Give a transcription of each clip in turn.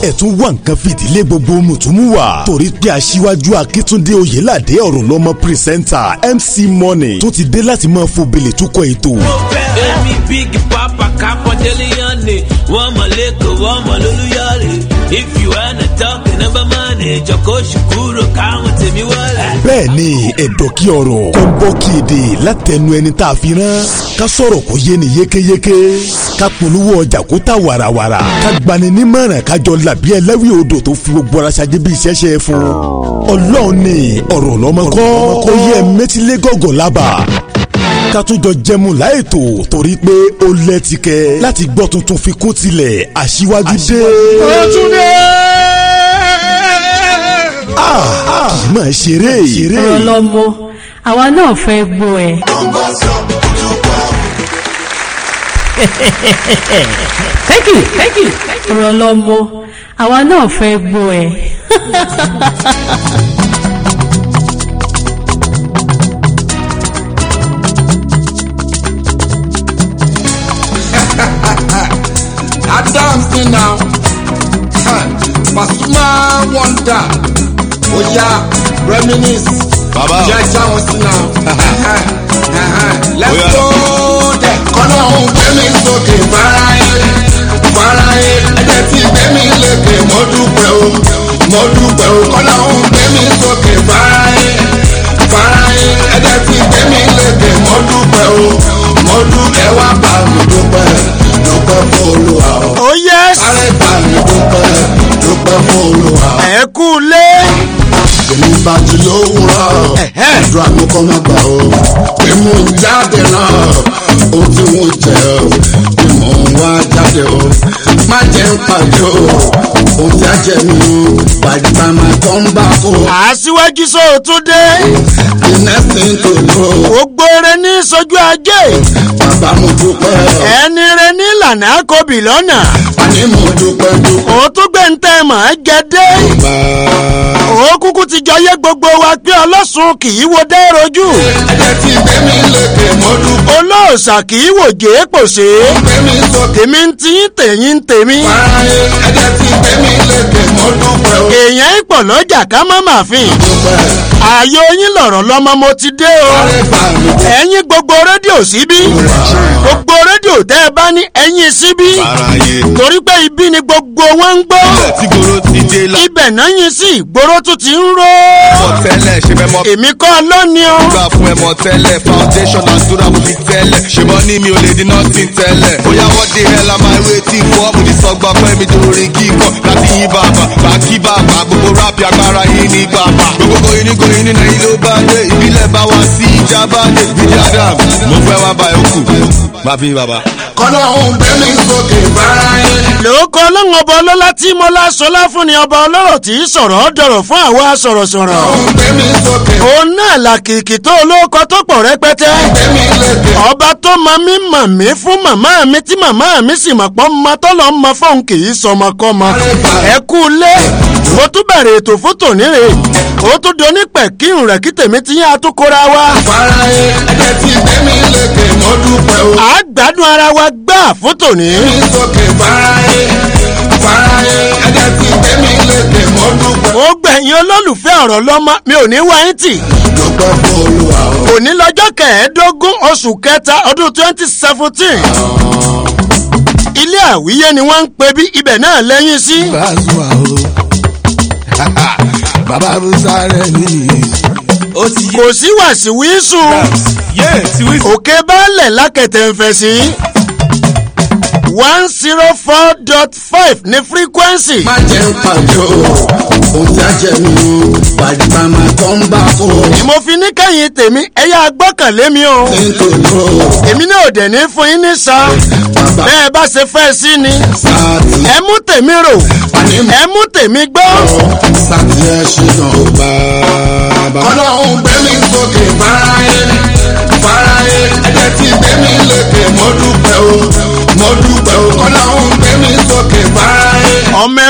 ẹ tún wá nǹkan fìdílé gbogbo mùtúmùwà torí pé aṣíwájú akíntúndé oyèládé ọ̀rọ̀ lọ́mọ pírẹsẹ́ńtà mc money tó ti dé láti máa fò bèlè túkọ̀ ètò. Èmi big papa kápọ̀ délé yánni, wọ́n mọ̀ lẹ́kọ̀ọ́, wọ́n mọ̀ lólúyọ̀lé. If you wanna talk number money, jọ̀kọ́ ṣùkúrò káwọn tèmi wọlé. bẹ́ẹ̀ ni ẹ̀dọ̀ kí ọ̀rọ̀ kó ń bọ́ kí èdè látẹnu ẹni tá a fi rán ká sọ̀rọ̀ kó yé ni yékéyéké ká polówó ọjà kó ta wàràwàrà ká gbani nímọ̀ràn kájọ làbí ẹlẹ́wì odò tó fi gbogbo ara ṣáájú bí iṣẹ́ ṣe é fún ọlọ́run ni ọ̀rọ̀ lọ́mọ kọ́ kó yẹ mẹ́tílé gọ́gọ́ lábà ká tún jọ jẹmu láètò torí pé ó lẹ́tìkẹ́ láti gbọ́ tuntun fi kún tilẹ̀ aṣíwájú dé. Ọ̀túndé. kì í máa ṣeré ṣeré. ọ̀rọ̀ lọ́mọ àwa náà fẹ́ gbọ́ ẹ. thank you thank you ọ̀rọ̀ lọ́mọ àwa náà fẹ́ gbọ́ ẹ. Adams ni now. Pasuma wonder. Oya reminisce. Bàbá o. Jẹ́ jáwọn sí now. Let's Oya. go there. Kọ́nà òun gbé mi sókè fáráyé. Fáráyé ẹ̀jẹ̀ tí gbé mi lékè mo dúpẹ́ o. Mo dúpẹ́ o. Kọ́nà òun gbé mi sókè fáráyé. Fáráyé ẹ̀jẹ̀ tí gbé mi lékè mo dúpẹ́ o. Mo dúpẹ́ wá bá mi dúpẹ́. Dúpẹ́ fún Olúwa o. ó yẹ Sáré bá mi dúpẹ́. Dúpẹ́ fún Olúwa o. ẹ kú lé èmi bá ti lówùrọ̀ àdúrà mi kọ́ máa gbà ó pé mò ń jáde náà ohun tí mo jẹ ó pé mò ń wá jáde ó má jẹ́ ń pàdé ó ohun tí a jẹ mi ó gbàgbà máa tọ́ ń bá kó aṣíwájú sóòtúndé the next thing to know gbogbo rẹ ní sojú ajé bàbá mo dúpẹ́ ẹni rẹ ní ìlànà àkọ́bì lọ́nà àní mo dúpẹ́ dúpẹ́ òótú gbẹ̀ǹtẹ̀ mọ̀ ẹ́ gẹ́dẹ́ bá òókùkù ti jọyé gbogbo wa pé ọlọ́sùn kì í wo dẹ́rojú ẹ̀jẹ̀ tí gbé mi lékè mo dúpẹ́ olóòṣà kì í wò jẹ́ pòṣé gbé mi sókè tèmi ń tí tèyín ń tèmi fáráyé ẹ̀jẹ̀ tí gbé mi lékè mo dúpẹ́ ó èèyàn ìpọ̀ lọ́jà ká má má fìn dúpẹ́ ààyò yín lọ̀rọ̀ lọ́mọ mo ti dé o sáré bá mi dúpẹ́. ẹ̀yin gbogbo rédíò síbí gbogbo rédíò tẹ́ ẹ bá ní ẹ̀yin síbí Fáráyé. torí pé ibi ni gbogbo wọn ń gbọ́ Ilẹ̀ tí goro ti dé la. ibẹ̀ náà yín sí ìgboro tún ti ń ró Mọ̀ tẹ́lẹ̀ ṣe fẹ́ mọ́. èmi kọ́ lónìí o Gbà fún ẹ mọ̀ tẹ́lẹ̀ foundation àdúrà mo fi tẹ́lẹ̀. Ṣèbọn ní mi ò lè di nothing tẹ́lẹ̀. Bóyá wọ́n dé hell am I waiting for? Mo ti sọ gbà pé mi dorin kíkọ láti yín bàbà. Bá kí bàbà gbogbo rápì agbára yín ní bàbà. Gbogbo goyin ní goyin ní nàìjíríà ló bá dé. Ìbílẹ̀ bá wá sí ìjà bá dé. Bíjì Adam, mo fẹ́ wá bá ẹ kù. Má fi bàbá. kọ́nà òun gbé mi sókè fáráyé. lóòkọ ọlọ́run ọba ọlọ́lá tí mo lásọlá fún ni ọba ọlọ́rọ̀ tí í sọ̀rọ̀ dọ̀rọ̀ fún àwa sọ̀rọ̀sọ̀rọ̀ òun gbé mi sókè òun náà làkìkì tó olóòkọ tó pọ̀ rẹpẹtẹ gbé mi lékè. ọba tó mọ mí mọ̀ mí fún màmá mi tí màmá mi sì mọ̀ pọ́ mọ tọ́lọ́ mọ fóun kì í sọmọkọ́mọ ẹ kú lé mo tún bẹ̀rẹ̀ ètò fún tòníre ó tún di onípẹ̀ kí n rẹ̀ kí tèmi ti yín àtúkọ́ra wa fáráyé ẹ̀jẹ̀ tí gbé mi lékè mo dúpẹ́ o. à á gbádùn ara wa gbà fún tòní. gbé mi sókè fáráyé. fáráyé ẹ̀jẹ̀ tí gbé mi lékè mo dúpẹ́. ó gbẹ̀yìn olólùfẹ́ ọ̀rọ̀ lọ́mọ mi ò ní wá yín tì. dúpẹ́ fún olúwa o. òní lọ́jọ́ kẹẹ̀ẹ́dógún oṣù kẹta ọdún twenty seventeen. ilé àwíyé ni wọ́n ń pe bí ibẹ̀ náà lẹ́yìn sí. Bàzúwà o. bàbá musa rẹ̀ nìyí. Ó ti kò sí wàsíwísù yé ti wí. òkè baálẹ̀ lákẹ̀tẹ̀ ń fẹ̀ sí. one zero four dot five ní frequency. má jẹ́ ń pàdé o. ohun tí a jẹ mi o. gbàgbà máa tọ́ ń bá kó. ni mo fi ní kẹ́yìn tèmi ẹ̀yà gbọ́kànlé mi o. nítorí o. èmi náà ò dẹ̀ ní fún yín ní sa. bàbá bẹ́ẹ̀ bá ṣe fẹ́ sí ni. sáàtì. ẹ mú tèmi rò àní mọ̀. ẹ mú tèmi gbọ́. sáàtì ẹ ṣe náà o bàbá. ọlọ́run gbé mi sókè fáráyé. fáráyé ẹ̀jẹ̀ tí gbé mi lékè mo dúpẹ́ o. mo dúpẹ́ o. ọlọ́run gbé mi sókè fáráyé. ọmọ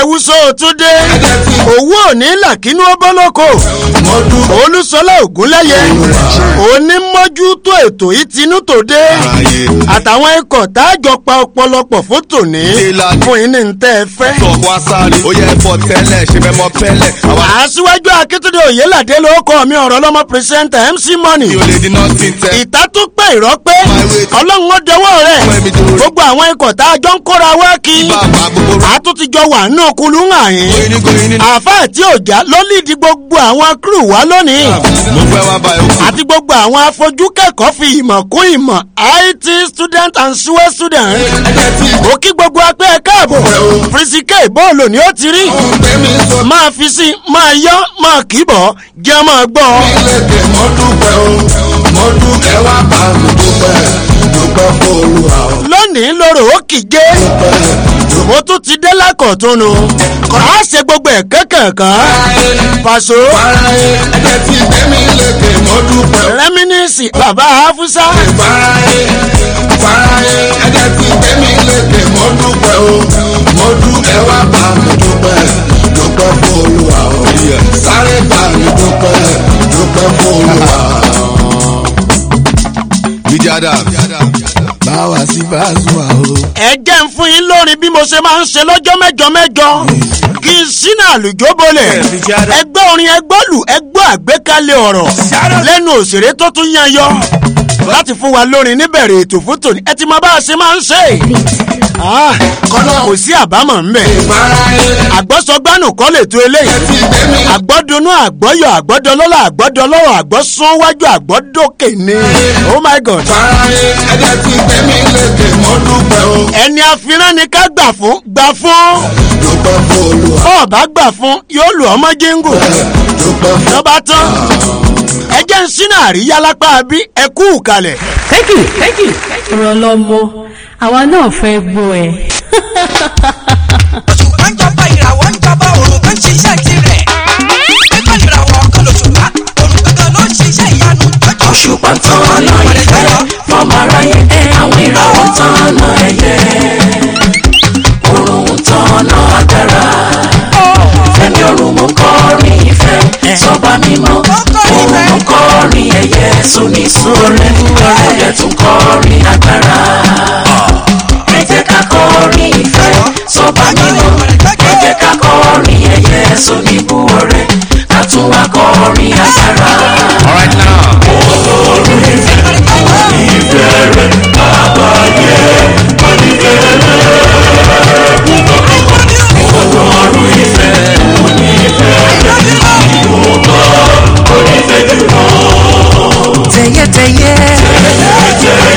ẹ̀wùsọ̀ òtúndé owó òní làkínú ọbọ̀lọ́kọ̀ mo dúpẹ́ olúṣọlá ògúnlẹ́yẹ onímọ́jútó ètò ìtinú tòde Ayé. àtàwọn ikọ̀ táàjọ pa ọ̀pọ̀lọpọ̀ fún tòní Ìlànà. fún yín ní ntẹ́ ẹ fẹ́. tọ̀ wá sáré ó yẹ ẹ̀fọ́ tẹ́lẹ̀ ṣe fẹ́ mọ pẹ́lẹ̀ àwa aṣíwájú akíntúndé òyìnládé ló kọ́ mi ọ̀rọ̀ lọ́mọ pírísẹ́ńtà mc money mi ò lè di nothing tẹ́ ìta tó pẹ́ ìrọ́pẹ́ ọlọ́run ó dẹwọ́ rẹ̀ Fẹ́mi dòrò. gbogbo àwọn ikọ̀ tá a jọ ń kóra wá kí bàbá gbogbo rẹ̀ àtúntìjọ wà nínú kulú ń hàn yín goyin ní goyin ní àáfà àti òjá ló lídìí gbogbo àwọn crew wá lónìí mo fẹ́ wá báyìí ó kù. àti gbogbo àwọn afojú kẹ́kọ̀ọ́ fi ìmọ̀ kún ìmọ̀ it student and sue student ẹ̀jẹ̀ tí ó kí gbogbo apẹ́ ẹ̀ káàbọ̀ fìsíkẹ́ bọ́ọ̀lù ni ó ti rí gbé mi sókè máa fi sí máa yọ máa kì í bọ̀ jẹ́ máa gbọ́ lékè mo dúpẹ́ o mo dúpẹ́ wá bá mi dúpẹ́ dúpẹ́ fọlùwà o lónìí lóró ó kìje mo tún ti dé lákọ̀túnú a ṣe gbogbo ẹ̀ kẹ́kẹ̀kan pàṣọ faraye ẹ̀jẹ̀ tí gbé mi lékè mo dúpẹ́ o. rẹ́mínísì bàbá hafusa faraye faraye ẹ̀jẹ̀ tí gbé mi lékè mo dúpẹ́ o mo dúpẹ́ wá bá mi dúpẹ́ dúpẹ́ fọlùwà o sáré bá mi dúpẹ́ dúpẹ́ fọlùwà o. Bíjì Adam. báwa sí Pasuma o. ẹ jẹ́ ń fún yín lórin bí mo ṣe máa ń ṣe lọ́jọ́ mẹ́jọ mẹ́jọ kí n sínú àlùjọ bolẹ̀ ẹgbẹ́ orin ẹgbọ́ lù ẹgbọ́ àgbékalẹ̀ ọ̀rọ̀ lẹ́nu òṣèré tó tún yan yọ láti fún wa lórin níbẹ̀rẹ̀ ètò fún tòní ẹ ti mọ bá a ṣe máa ń ṣe Ah, kò sí àbámọ̀ ńbẹ̀ faraye àgbọ́sọgbánù kọ́ lè tó eléyìí tí gbé mi àgbọ́dúnú àgbọ́yọ̀ àgbọ́dọlọ́lá àgbọ́dọlọ́rọ̀ àgbọ́sánwájú àgbọ́dókè ni oh my god faraye ẹ̀jẹ̀ tí gbé mi lékè mo dúpẹ́ o ẹni àfihàn ni ká gbà fún gbà fún dúpẹ́ fọlùwà bọ́ọ̀ bá gbà fún yóò lù ọmọ jíngù dúpẹ́ fọlùwà. lọ́ba tán ẹ jẹ́ ń sínú àríyá lápá bí ẹ kú kalẹ̀. thank you thank you ọ̀rọ̀ lọ́mọ àwa náà fẹ́ gbọ́ ẹ. òṣùpá ń jọba ìràwọ̀ ń jọba òrùn kan ṣiṣẹ́ tirẹ̀. pípẹ́ ìràwọ̀ kan lòṣùpá òrùn kankan ló ń ṣiṣẹ́ ìyanu. òṣùpá tán ọ̀nà ìfẹ́ fọmọ aráyé àwọn ìràwọ̀ tán ọ̀nà ẹ̀yẹ òrùn tán ọ̀nà agbára fẹ́mi òrùn mú kọrin ìfẹ́ sọba mímọ́ òrùn mú kọrin ẹ̀yẹ sóní sórí ọ̀rẹ́ tún kọrin agbára ẹ jẹ́ ká kọrin ìfẹ́ sọba mímọ́ ẹ jẹ́ ká kọrin ẹ̀yẹ sóní bú ọ̀rẹ́ ká tún wá kọrin agbára. All right now. tẹ̀yẹ́tẹ̀yẹ́.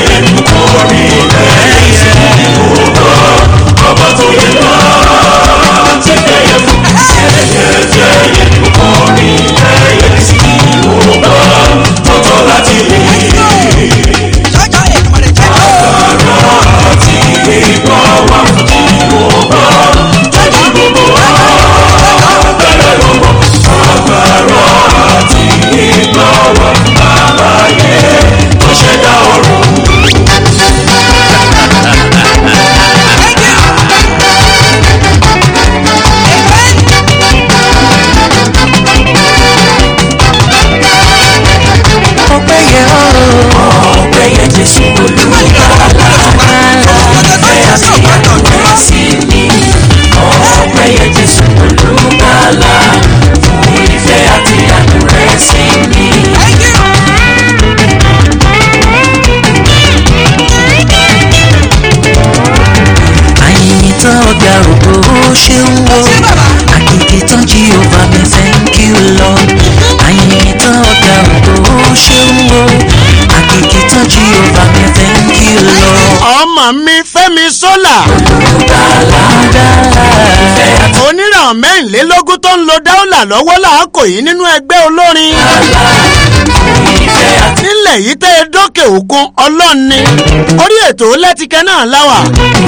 jọjọ èkúmọ̀rẹ̀ jẹ́. ọpẹ́yẹ ooo. ọpẹ́yẹ jésù olùkàlà ẹ àti àdúrà sí mi. ọpẹ́yẹ jésù olùkàlà fún ìfẹ́ àti àdúrà sí mi. àyìnyín tán ọgbà ògbó ó ṣe ń wo àkìkì tán jíhófà mi thank you lord àyìnyín tán ọgbà ògbó ó ṣe ń wo àkìkì tán jíhófà mi thank you lord. ọmọ mi fẹ́mi sólà oníràn mẹ́rìnlélógún tó ń lo dáúlà lọ́wọ́ làákò yìí nínú ẹgbẹ́ olórin nílẹ̀ ilẹ̀ yìí tẹ́ ẹ dókè òkun ọlọ́ọ̀ni orí ètò lẹ́tìkẹ́ náà láwà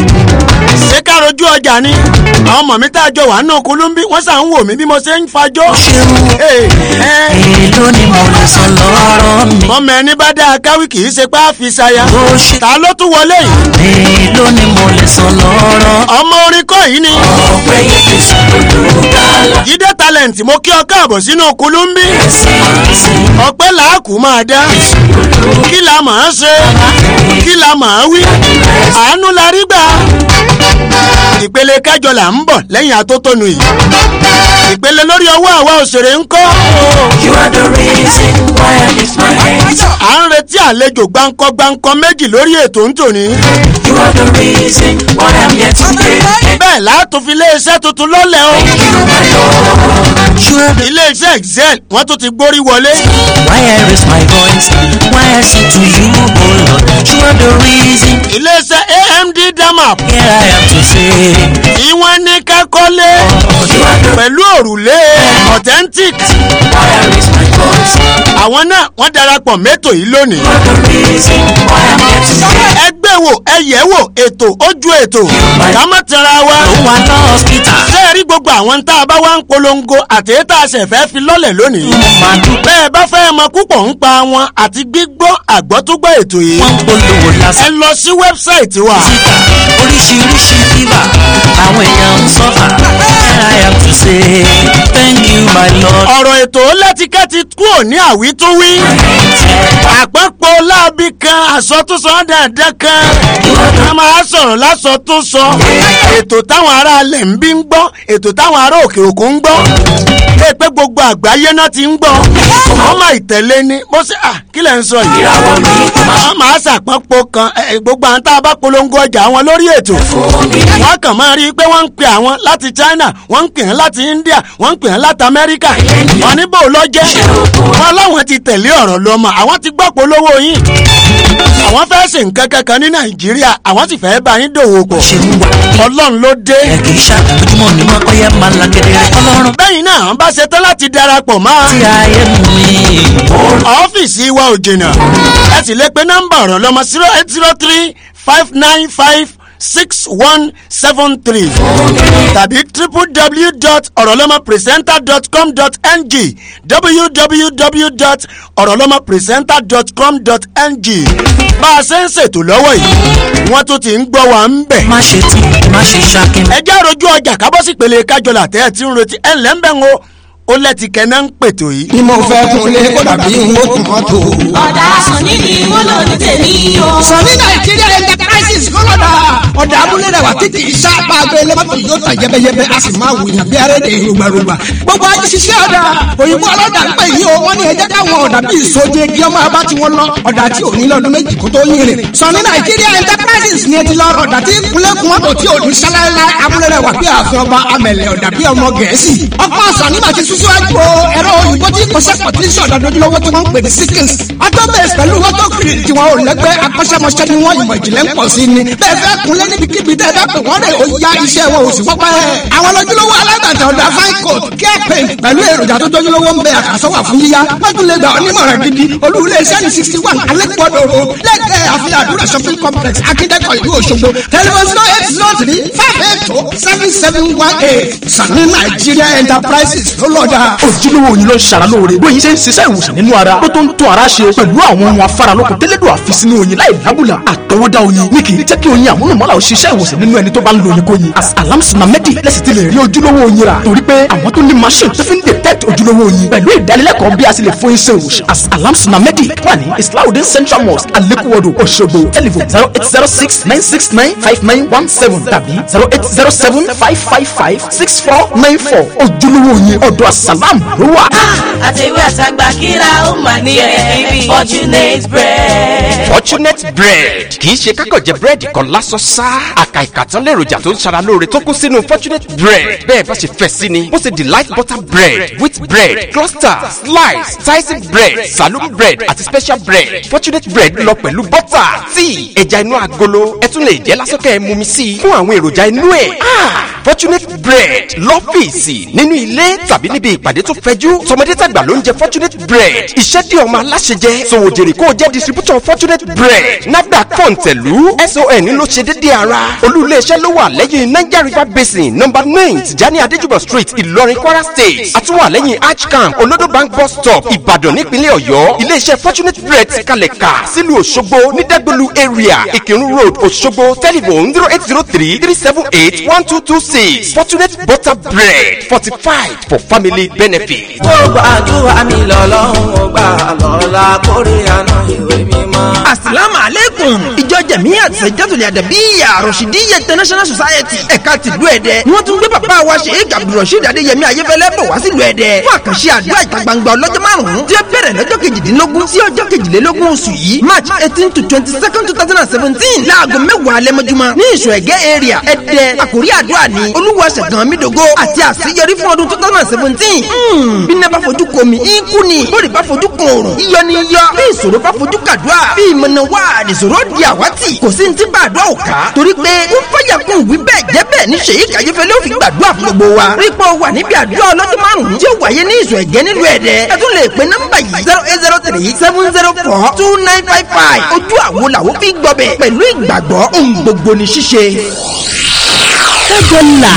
ṣé ká rojú ọjà ni àwọn ọmọ mi tá a jọ wà nínú kulumbi wọ́n sàn ń wò mí bí mo ṣe ń fajọ́. Ee, ẹ, èló ni mo lè san lọ́rọ̀ mi. mọ́mọ ẹni bá dáa káwí kì í ṣe pé a fi ṣaya. Ó ṣe ta ló tún wọlé yìí. èló ni mo lè san lọ́rọ̀. ọmọ orin kọ́ yìí ni. ọ̀pẹ yìí fi sùn lùdàlà. jíde talent mo kí ọ káàbọ̀ sínú kulumbi. ọpẹ́ làákù máa dá. kí la máa ṣe kí la máa wí. àánú la rí gbà. ìpele kẹjọ là ń bọ̀ lẹ́yìn atótónu yìí. ìpele lórí ọwọ́ àwa òṣèré ń kọ́. You are the reason why I lift my hands. à ń retí àlejò gbáǹkọ́ gbáǹkọ́ méjì lórí ètò ń tòní. You are the reason why I'm here today. bẹ́ẹ̀ látún fi iléeṣẹ́ tuntun lọ́lẹ̀ o. You my Lord. You are the iléeṣẹ́ excel wọ́n tún ti gbórí wọlé. why I raise my voice. Why I sing to you, oh Lord. You are the reason. iléeṣẹ́ amd damap Here I am to say. tí wọ́n ní kẹ́kọ́lé You are the pẹ̀lú òrùlé authentic. why I raise my voice. àwọn náà wọ́n darapọ̀ mẹ́tò yìí lónìí. You are the reason why I'm here today. ẹ gbé wò ẹ yẹ̀ wò ètò ojú ètò ká má tẹra wa. No one hospital. ṣé ẹ rí gbogbo àwọn tá a bá wá ń polongo àti èyí tá a ṣẹ̀ fẹ́ fi lọ́lẹ̀ lónìí. Mo máa dúpẹ́. bẹ́ẹ̀ bá fẹ́ mọ púpọ̀ ń pa wọn àti gbígbọ́ àgbọ́túgbọ́ ètò yìí. Wọ́n ń polówó ẹ lásán. lọ sí wẹ́bsáìtì wa. síta oríṣiríṣi fífà àwọn èèyàn ń sọ́fà here I am to say thank you my lord. ọ̀rọ̀ ètò lẹ́tíkẹ́tì kúrò ní àwítúwí. àpapọ̀ láabi kan àsọtúnsọ dáadáa kan. a máa sọ̀rọ̀ lásọtúnsọ. ètò táwọn ará alẹ̀ ń bí ń gbọ́ ètò táwọn ará òkè òkun ń gbọ́. lè pé gbogbo àgbáyé náà ti ń gbọ́. wọ́n máa ìtẹ̀lé ni mo ṣe à kí lẹ̀ ń sọ yìí. wọ́n máa ṣàpapọ̀ kan ẹ, ẹ, gbogbo àwọn tá a bá polongo ọjà wọn lórí ètò. wọ́n kàn máa rí i pé wọ́n ń pè àwọn láti China wọ́n ń pè wọ́n láti India wọ́n ń pè wọ́n láti Amẹ́ríkà. wọ́n ní bò lọ jẹ́ wọ́n láwọn ti tẹ̀lé ọ̀rọ̀ lọ́mọ àwọn ti gbọ́ polówó yín. àwọn fẹ́ ṣe nǹkan kankan ní Nàìjíríà àwọn sì fẹ́ bá yín dòwò pọ̀. ṣe ń wà Ọlọ́run ló dé. ẹ kì í ṣá ojúmọ́ mi máa kọ́yẹ́ máa la kedere ọlọ́run bẹ́yìn náà bá ṣe tán láti darapọ̀ mọ́ tí ayé mi. ọ́fíìsì wa ò jìnnà ẹ sì lè pe nọ́mbà ọ̀rọ̀ lọ́mọ zero eight zero three five nine five six one seven three tàbí www.orolomapresenter.com.ng www.orolomapresenter.com.ng bá a ṣe ń ṣètò lọ́wọ́ yìí wọ́n tún ti ń gbọ́ wa ń bẹ̀. má ṣe tí má ṣe ṣakin. ẹ jẹ́ àròjù ọjà kábọ́sì pèlè kájọlà tẹ́ ẹ ti ń retí ẹ̀ ńlẹ́ ń bẹ̀ ń o ó lẹ́tì kẹ́ná ń pètò yìí. ni mo fẹ́ kun lé kó dàbí n ó tún mọ́tò. ọ̀dà sọ̀ní ni wọ́n lò ní tèmi o. sọ̀ní nàìjíríà enterprises kọ́lọ́dà ọ̀dà abúlé rẹ̀ wà títí iṣẹ́ apá abẹ́lé mọ́tò yóò tàn yẹ́bẹ́yẹ́bẹ́ a sì máa wùyàn bí arẹ́dẹ̀ rògbàrògbà. gbogbo ayé ṣiṣẹ́ ọ̀dà òyìnbó ọlọ́dà ń pè yí o wọ́n ní ẹjẹ́ káwọn ọ̀dà bíi ìsoje kí ọmọ abá tí wọ́n lọ ọ̀dà tí ò ní lọ́dún méjì kó tó yín rìn. sọ̀ní nàìjíríà enterprises ni ẹ ti lọ ọ̀dà tí kúnlẹ̀kùn mọ́tò tí ò ní sálẹ́lá abúlé rẹ̀ wà bí ààfin ọba amẹ̀lẹ̀ ọ̀dà bí ọmọ gẹ̀ẹ́sì. ọkọ̀ sọ̀ní bàtí sísúwájú o ẹ̀rọ òyìnbó tí kò sẹ́kọ̀ tí ń ṣe ọ̀dà dojúlówó tí wọ́n ń pè ní sikins. autobase pẹ̀lú autogrid tí wọn ò lẹ́gbẹ́ akọ́ṣẹ́mọṣẹ́ ni wọ́n ìmọ̀ ìjìnlẹ̀ ń pọ̀ sí ni. bẹ́ẹ̀ fẹ́ kunlé níbikíbi tẹ́ fẹ́ pè wọ́n rẹ̀ ó ya iṣẹ́ wọn ò sì wọ́pẹ́. àwọn lójúlówó alágbàtà ọ̀dà fine coat care paint pẹ̀lú èròjà tó tójúlówó ń bẹ àkàsọ́wà fún yíyá. wọ́n tún lè gbà ọ́ nímọ̀ràn gidi olúwulé iṣẹ́ ní sixty one alẹ́kọ̀ọ́dọ̀ road lẹ́gbẹ̀ẹ́ àfihàn àdúrà shopping complex akíndẹ́kọ̀ ìlú òṣogbo tẹlifon zero eight zero three five eight two seven seven one eight sani nigeria enterprises ló lọ́jà. ojúlówó yín ló ń ṣara lóore bóyin ṣe ń ṣiṣẹ́ ìwòsàn nínú ara ó tó ń tún ara ṣe pẹ̀lú àwọn ohun afáralókun tẹ́lẹ̀dọ̀ àfi sínú oyin láì lábùlà àtọwọ́dá oyin ní kì í jẹ́ kí oyin àmúlùmọ́lá ò ṣiṣẹ́ ìwòsàn nínú ẹni tó bá ń lo oyin kóyin as alamsuna medi lẹ́sìn ti lè rí ojúlówó oyin rà torí pé àwọn tó ní machine tó fi ń detect ojúlówó oyin pẹ̀lú ìdánilẹ́kọ̀ọ́ bí a ṣe lè fún iṣẹ́ ìwòsàn as alamsuna medi wà ní islahudin central mosque alekuwodo Òṣogbo telephone zero eight zero six nine six nine five nine one seven tàbí zero eight zero seven five five five six four nine four ojúlówó oyin ọ̀dọ̀ asalam ló wà. àtẹ̀wé àtàgbà kíra ó mà ní ẹ̀ fortunate bread. fortunate bread kì í ṣe kákàn jẹ búrẹ́dì kan lásán sá àkà ìkàtán lèròjà tó ń ṣara lóore tó kún sínú fortunate bread bẹ́ẹ̀ bá ṣe fẹ́ sí ni bó ṣe delight butter bread wheat bread cluster slice sliced bread saloon bread àti special bread fortunate bread lọ pẹ̀lú butter tíì ẹja inú agolo ẹ tún lè jẹ́ lásán kẹ́ ẹ mumi sí i fún àwọn èròjà inú ẹ̀ fortunate bread lọ́fíìsì nínú ilé tàbí níbi ìpàdé tó fẹjú tọmọdé tàgbà ló ń jẹ fortunate bread iṣẹ́ dí ọmọ aláṣẹ jẹ sòwòjèrè kó o jẹ́ distributor fortunate bread nafdac fọ̀ǹtẹ̀lú son ló ṣe déédéé ara olú iléeṣẹ́ ló wà lẹ́yìn niger river basin number nine tijani adéjúbọ̀ street ìlọrin kwara state àtúwà lẹ́yìn arch camp olodo bank bus stop ìbàdàn nípínlẹ̀ ọ̀yọ́ iléeṣẹ́ fortunate bread ti kalẹ̀ kà sílùú òṣogbo ní dẹ́gbẹ̀lú area ìkírun road òṣogbo telephone zero eight zero three three seven eight one two two six fortunate butter bread fortified for family benefit. gbogbo àdúrà mi lọ́lọ́run ó gbà lọ́la kórè àná ìwé mímọ́. asalaamu aleykum ìjọ jẹ̀míyà sẹ̀jẹ̀tòlẹ̀ àdàbíyà rọ̀ṣídìyẹ international society ẹ̀ka tìlú ẹ̀dẹ́ ni wọ́n tún gbé bàbá wa sheik abdulrasheed adéyẹmí ayéfẹ́lẹ́ bọ̀ wá sílùú ẹ̀dẹ́ fún àkànṣe àdúrà ìta gbangba ọlọ́jọ́ márùn-ún tí ó bẹ̀rẹ̀ lọ́jọ́ kejìdínlógún sí ọjọ́ kejìlélógún oṣù yìí march eighteen to twenty second two thousand and seventeen láago mẹ́wàá alẹ́ mọ́júmọ́ ní ìṣọ̀ ẹ̀gẹ́ area ẹ̀dẹ́ àkórí àdúrà ní olúwa ṣẹ̀gàn mídógó àti àṣeyọrí fún ọdún two thousand and seventeen bí iná bá fojú komi ikú ni bóde bá fojú kan òrùn iyọ ni iyọ bí ìṣòro bá fojú kàdúrà bí ìmọ̀nà wà nìṣòro di àwátì kò sí ní tí bá àdúrà ò ká torí pé ó fọyà kún wí bẹ́ẹ̀ jẹ́ bẹ́ẹ̀ ní ṣèyí kàyéfẹ́ ló fi gbàdúrà fún gbogbo wa rí pé ó wà níbi àdúrà ọlọ́dún márùn-ún tí ó wáyé ní ìṣọ̀ ẹ̀gẹ́ nílùú ẹ̀dẹ́ ẹ tún lè pe nọ́mbà yìí zero eight zero three seven zero four two nine five five ojú àwo làwọn fi gbọbẹ̀ pẹ̀lú ìgbàgbọ́ ohun gbogbo ní ṣíṣe. kájọ là.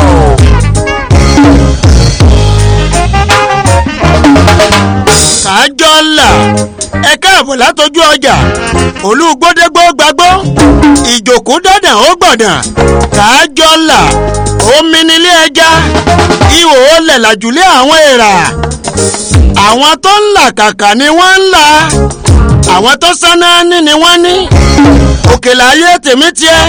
kájọ là ẹ káàbọ̀ látọjú ọjà olùgbòdégbò gbàgbó ìjòkó dandan ó gbọ̀dàn kájọ là omi nílé ẹja ihò olè làjùlé àwọn èèrà àwọn tó ń là kàkà ni wọ́n ń là àwọn tó sáná ní ni wọ́n ní òkèlè ayé tèmi tiẹ̀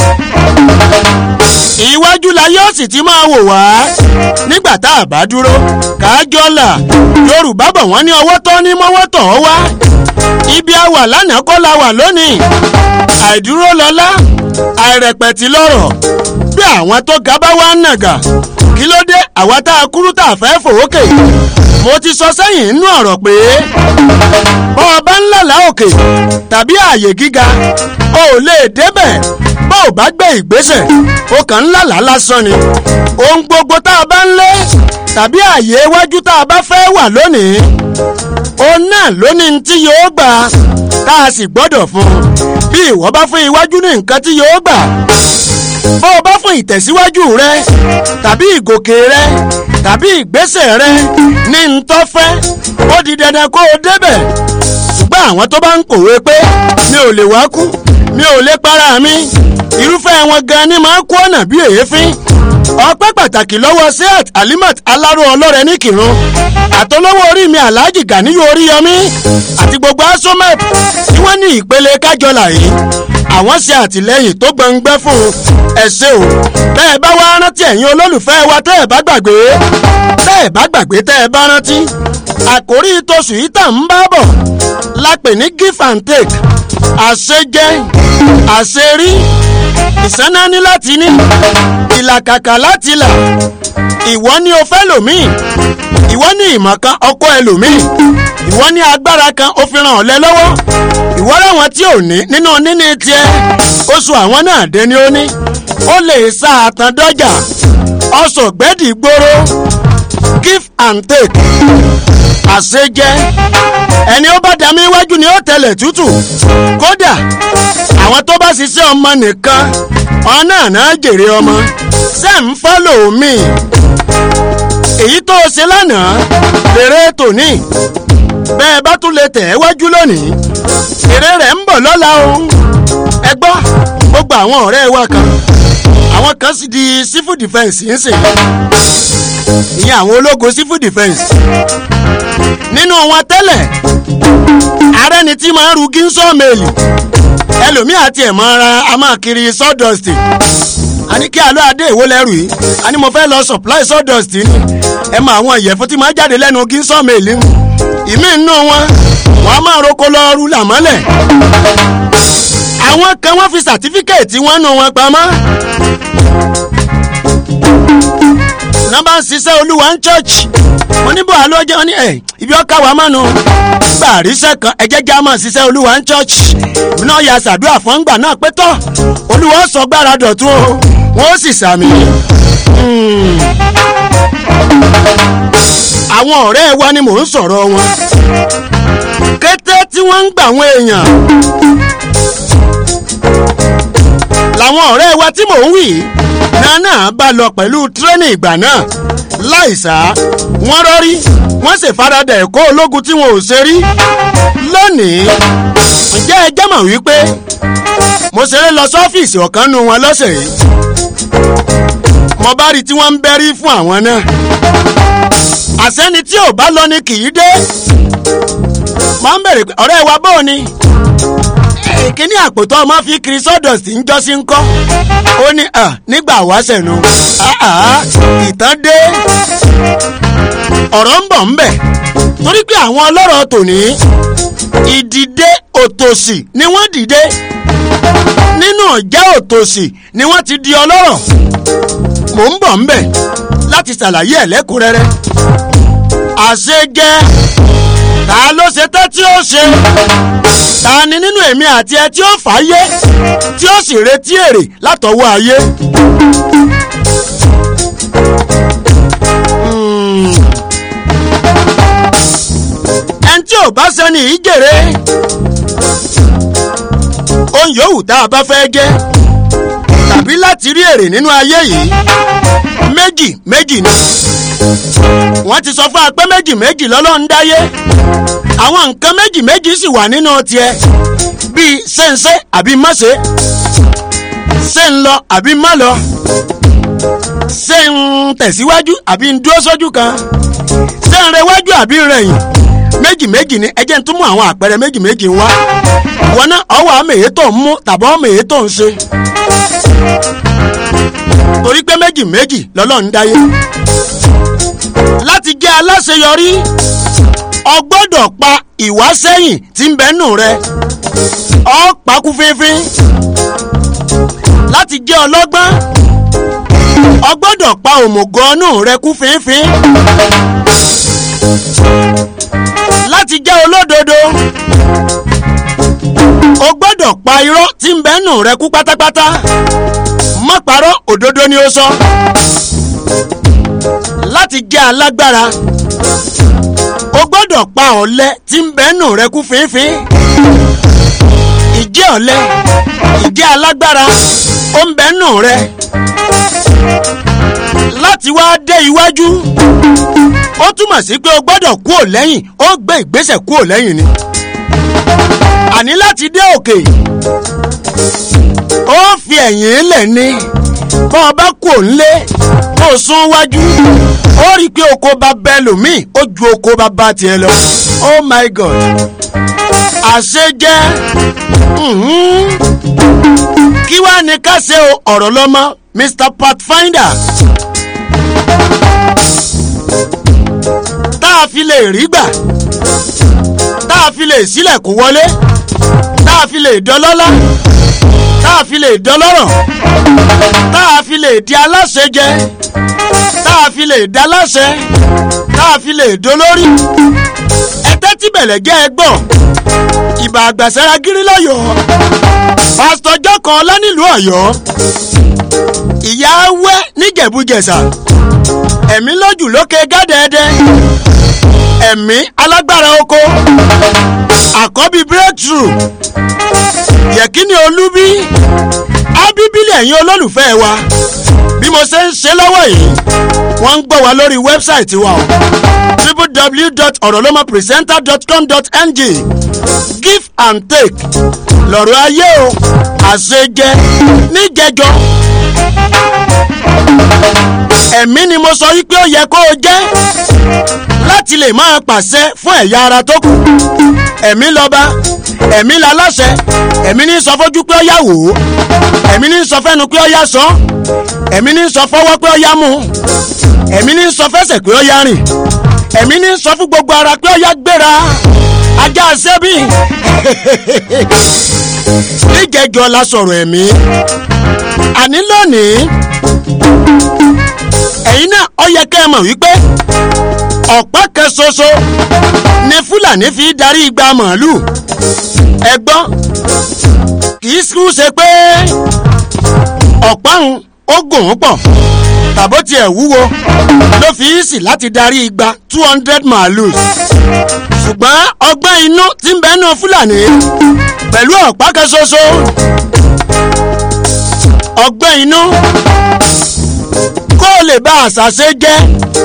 iwájú la yóò sì ti máa wò wá nígbà tá a bá dúró kájọ là yorùbá bọ̀ wọ́n ní ọwọ́ tó ní mọ́wọ́ tọ̀ ọ́ wá ibi a wà lánàá kọ́ la wà lónìí àìdúró lọ́lá àìrẹ̀pẹ̀tì lọ́rọ̀ bí àwọn tó ga bá wá ń nàgà kí ló dé àwa tá a kúrú tá a fẹ́ fòókè mo ti sọ sẹ́yìn nínú ọ̀rọ̀ pé bọ́ ọ bá ń lálàá òkè tàbí ààyè gíga o ò lè débẹ̀ bó o bá gbé ìgbésẹ̀ o kàn ń lálàá lásán ni ohun gbogbo tá a bá ń lé tàbí ààyè iwájú tá a bá fẹ́ wà lónìí òun náà lónìí tí yóò gbà tá a sì gbọ́dọ̀ fún un bí ìwọ bá fún iwájú ní nǹkan tí yóò gbà bó o bá fún ìtẹ̀síwájú rẹ tàbí ìgòkè rẹ tàbí ìgbésẹ̀ rẹ ní ntọ́fẹ́ ó di dandan kó o débẹ̀ ṣùgbọ́n àwọn tó bá ń kòwé pé mi ò lè wá kú mi ò lè para mi irúfẹ́ wọn gan ni máa ń kó ọ̀nà bí èéfín ọpẹ́ pàtàkì lọ́wọ́ seat alimat aláró ọlọ́rẹ̀ ní kírun àtọlọ́wọ́ orí mi alhaji ganiyu oríyọmí àti gbogbo asomep tí wọ́n ní ìpele kájọlà yìí àwọn ṣe àtìlẹ́yìn tó gbọ̀ngbẹ́ fún ẹ ṣé o bẹ́ẹ̀ bá wá rántí ẹ̀yin olólùfẹ́ wa tẹ́ ẹ̀ bá gbàgbé tẹ́ ẹ̀ bá gbàgbé tẹ́ ẹ bá rántí àkórí tóṣù yìí tà ń bá bọ̀ lápè ní give and take àṣejẹ àṣerí ìsánáni láti ní ìlàkàkà láti là ìwọ ni o fẹ́ lòmíì ìwọ ní ìmọ̀ kan ọkọ ẹlòmíì ìwọ ní agbára kan ó fi ràn ọ́ lẹ lọ́wọ́ ìwọ láwọn tí ò ní nínú níní tiẹ̀ oṣù àwọn náà dé ni ó ní ó lè sa àtàn dọ́jà ọsọ gbẹ́dì gbòòrò give and take àṣejẹ ẹni ó bá dàmí iwájú ni ó tẹlẹ̀ tútù kódà àwọn tó bá ṣiṣẹ́ ọmọ nìkan ọ̀nà náà jèrè ọmọ ṣe ń fọ́lò mi èyí tó o ṣe lánàá lèrè tòní bẹ́ẹ̀ bá tún lè tẹ̀ ẹ́ wájú lónìí èrè rẹ̀ ń bọ̀ lọ́la o ẹ gbọ́ gbogbo àwọn ọ̀rẹ́ wa kan àwọn kan sì di civil defence ń sìn ìyẹn àwọn ológun civil defence nínú wọn tẹ́lẹ̀ ààrẹ ni tí máa ń ru gíńsọ́ọ̀mẹ́lì ẹlòmíì àti ẹ̀ máa ra a máa kiri sawdust a ní kí alọ́ adé ìwó lẹ́rù yìí a ní mo fẹ́ lọ supply sawdust ni ẹ mọ àwọn ìyẹ̀fun tí máa jáde lẹ́nu gíńsọ́ọ̀mẹ́lì mu ìmí nínú wọn wọn a máa roko lọ ru làmọ́lẹ̀ àwọn kan wọ́n fi sàtífíkẹ̀tì wọn nù wọn pamọ́ nọ́mbà ń ṣiṣẹ́ olúwa ń church mo ní bó àlọ́ jẹ́ wọn ní ẹ̀ ibi ọkà wà mánu gbà àríṣẹ́ kan ẹ̀jẹ̀ já máa ṣiṣẹ́ olúwa ń church mi náà ya ṣàdúrà fún gbà náà pé tọ́ olúwa sọ gbára dọ̀tún o wọ́n sì sàmì. Hmm. àwọn ọ̀rẹ́ wa ni mò ń sọ̀rọ̀ wọn. kété tí wọ́n ń gbà àwọn èèyàn. làwọn ọ̀rẹ́ wa tí mò ń wì náà náà bá lọ pẹ̀lú tírẹ́nì ìgbà náà láìsá wọ́n rọ́rí wọ́n sì faradà ẹ̀kọ́ ológun tí wọn ò ṣe rí lónìí ǹjẹ́ ẹ jẹ́ mọ̀ wípé mo ṣeré lọ sọ́fíìsì ọ̀kan nu wọn lọ́sẹ̀ yìí mo bá rí tí wọ́n ń bẹ́rí fún àwọn náà àsẹ́ni tí ò bá lọ ni kì í dé máa ń bèrè pé ọ̀rẹ́ wa bóò ni kíní àpótọ́ ọmọ fi kiri sawdust ń jọ́ sí ń kọ́ ó ní nígbà wáṣẹ̀ nu ìtàn dé ọ̀rọ̀ ń bọ̀ ń bẹ̀ torí pé àwọn ọlọ́rọ̀ tòní ìdìde òtòṣì ni wọ́n dìde nínú ọ̀jẹ́ òtòṣì ni wọ́n ti di ọlọ́rọ̀ mò ń bọ̀ ń bẹ̀ láti ṣàlàyé ẹ̀ lẹ́kùnrẹ́rẹ́ àṣejẹ́ ta ló ṣe tẹ́ tí ó ṣe ta ni nínú èmi àti ẹ tí ó fàáyé tí ó sì retí èrè látọwọ́ ayé. ẹni tí ò bá sẹ́ni yìí jèrè ohun yòówù tá a bá fẹ́ jẹ́ tàbí láti rí èrè nínú ayé yìí méjì méjì ni wọ́n ti sọ fún wa pé méjì méjì lọ́lọ́run dáyé àwọn nǹkan méjì méjì sì wà nínú tiẹ̀ bíi ṣéǹṣe àbí mọ́ṣe ṣé ń lọ àbí má lọ ṣé ń tẹ̀síwájú àbí ń dúró sójú kan ṣé ń rẹwájú àbí ń rẹ̀yìn méjì méjì ni ẹ jẹ́ ń tún mú àwọn àpẹẹrẹ méjì méjì wá wọn náà ọwọ́ àmì èyí tó ń mú tàbí ọmọ èyí tó ń ṣe torí pé méjì méjì lọ́lọ́run dáyé láti jẹ́ aláṣeyọrí o gbọ́dọ̀ pa ìwásẹ́yìn tí ń bẹ́nu rẹ ọ pakú fínfín láti jẹ́ ọlọ́gbọ́n o gbọ́dọ̀ pa òmùgọ́nù rẹ kú fínfín láti jẹ́ olódodo o gbọ́dọ̀ pa irọ́ tí ń bẹ́nu rẹ kú pátápátá má parọ́ òdodo ni ó sọ láti jẹ́ alágbára o gbọ́dọ̀ pa ọ̀lẹ tí ń bẹ́nu rẹ kú fínfín ìjẹ́ ọ̀lẹ ìjẹ́ alágbára ó ń bẹ́nu rẹ láti wá dé iwájú ó túmọ̀ sí pé o gbọ́dọ̀ kúò lẹ́yìn ó gbé ìgbésẹ̀ kúò lẹ́yìn ni àní láti dé òkè ó fi ẹ̀yìn lẹ̀ ni bọ́ ọ bá kúò ńlé kó o sún wájú ó rí i pé oko bá bẹ lòmíì ó ju oko bá bá tiẹ̀ lọ oh my god àṣejẹ kí wàá ní ká ṣe ọ̀rọ̀ lọ́mọ mr pathfinder tá a fi lè rí gbà tá a fi lè sílẹ̀kùn wọlé tá a fi lè dọlọ́lá tá a fi lè dọlọ́rọ̀ tá a fi lè di aláṣẹ jẹ tá a fi lè daláṣẹ tá a fi lè dolórí ẹtẹ́ tí bẹ̀lẹ̀ jẹ́ ẹ gbọ́ ìbà àgbàsára gírí lọ́yọ̀ọ́ pásítọ̀ jọ́kan ọlá nílùú ọ̀yọ́ ìyá wẹ́ níjẹ̀bújẹ̀sà ẹ̀mí lójú lókè gádẹ́ẹ́dẹ́ ẹ̀mí alágbára oko àkọ́bí breakthrough yẹ̀kíní olúbí ábíbílẹ̀ ẹ̀yin olólùfẹ́ wa bí mo ṣe ń ṣe lọ́wọ́ yìí wọ́n ń gbọ́ wa lórí wẹ́bsáìtì wa o www.orolomapresenter.com.ng give and take lọ́rọ̀ ayé o àṣejẹ níjẹjọ ẹ̀mí ni mo sọ wípé ó yẹ kó o jẹ́ láti lè máa pàṣẹ fún ẹ̀yà ara tó kù ẹ̀mí lọ́ba ẹ̀mí laláṣẹ ẹ̀mí ní sọ fojú pé ó yá wò ó ẹ̀mí ní sọ fẹ́nu pé ó yá sọ ẹ̀mí ní sọ fọwọ́ pé ó yá mú ẹ̀mí ní sọ fẹsẹ̀ pé ó yá rìn ẹ̀mí ní sọ fún gbogbo ara pé ó yá gbéra ajá sẹ́bì níjẹjọ la sọ̀rọ̀ ẹ̀mí àní lónìí ẹ̀yin náà ó yẹ kẹ́ ẹ mọ̀ wípé ọ̀pá kan ṣoṣo ni fúlàní fi darí igba màálù ẹ̀gbọ́n kì í sùn ṣe pé ọ̀pá òun ó gùn ún pọ̀ tàbó tiẹ̀ wúwo ló fi í sì láti darí igba two hundred màálùs ṣùgbọ́n ọgbọ́n inú ti ń bẹ́nu fúlàní pẹ̀lú ọ̀pá kan ṣoṣo ọgbọ́n inú kó o lè bá àṣàṣe jẹ́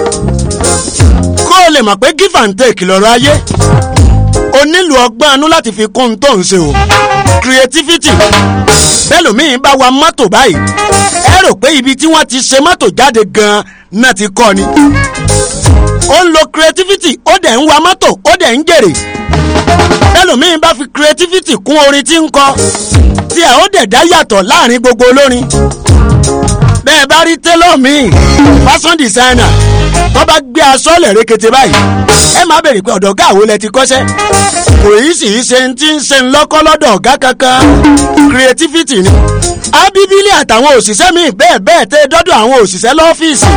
kó o lè mọ̀ pé give and take lọ́rọ̀ ayé o nílò ọgbọ́n inú láti fi kún un tó ń ṣe o creativity bẹ́lòmíín bá wa mọ́tò báyìí ẹ rò pé ibi tí wọ́n ti ṣe mọ́tò jáde gan-an náà ti kọ́ ni ó ń lo creativity ó dẹ̀ ń wa mọ́tò ó dẹ̀ ń jèrè bẹ́lòmíín bá fi creativity kún orin tí ń kọ tí ẹ̀ ó dẹ̀ dá yàtọ̀ láàrin gbogbo olórin bẹ́ẹ̀ bá rí télọ̀ míì fashion designer tó bá gbé aṣọ lẹ̀ rékété báyìí ẹ má bèrè pé ọ̀dọ̀ ọ̀gá àwo lẹ ti kọ́ṣẹ́ kò yí sì í ṣe ti ń ṣe ńlọ́kọ́ lọ́dọ̀ ọ̀gá kankan creativity ni abibili àtàwọn òṣìṣẹ́ míì bẹ́ẹ̀ bẹ́ẹ̀ tẹ́ dọ́dọ̀ àwọn òṣìṣẹ́ lọ́fíìsì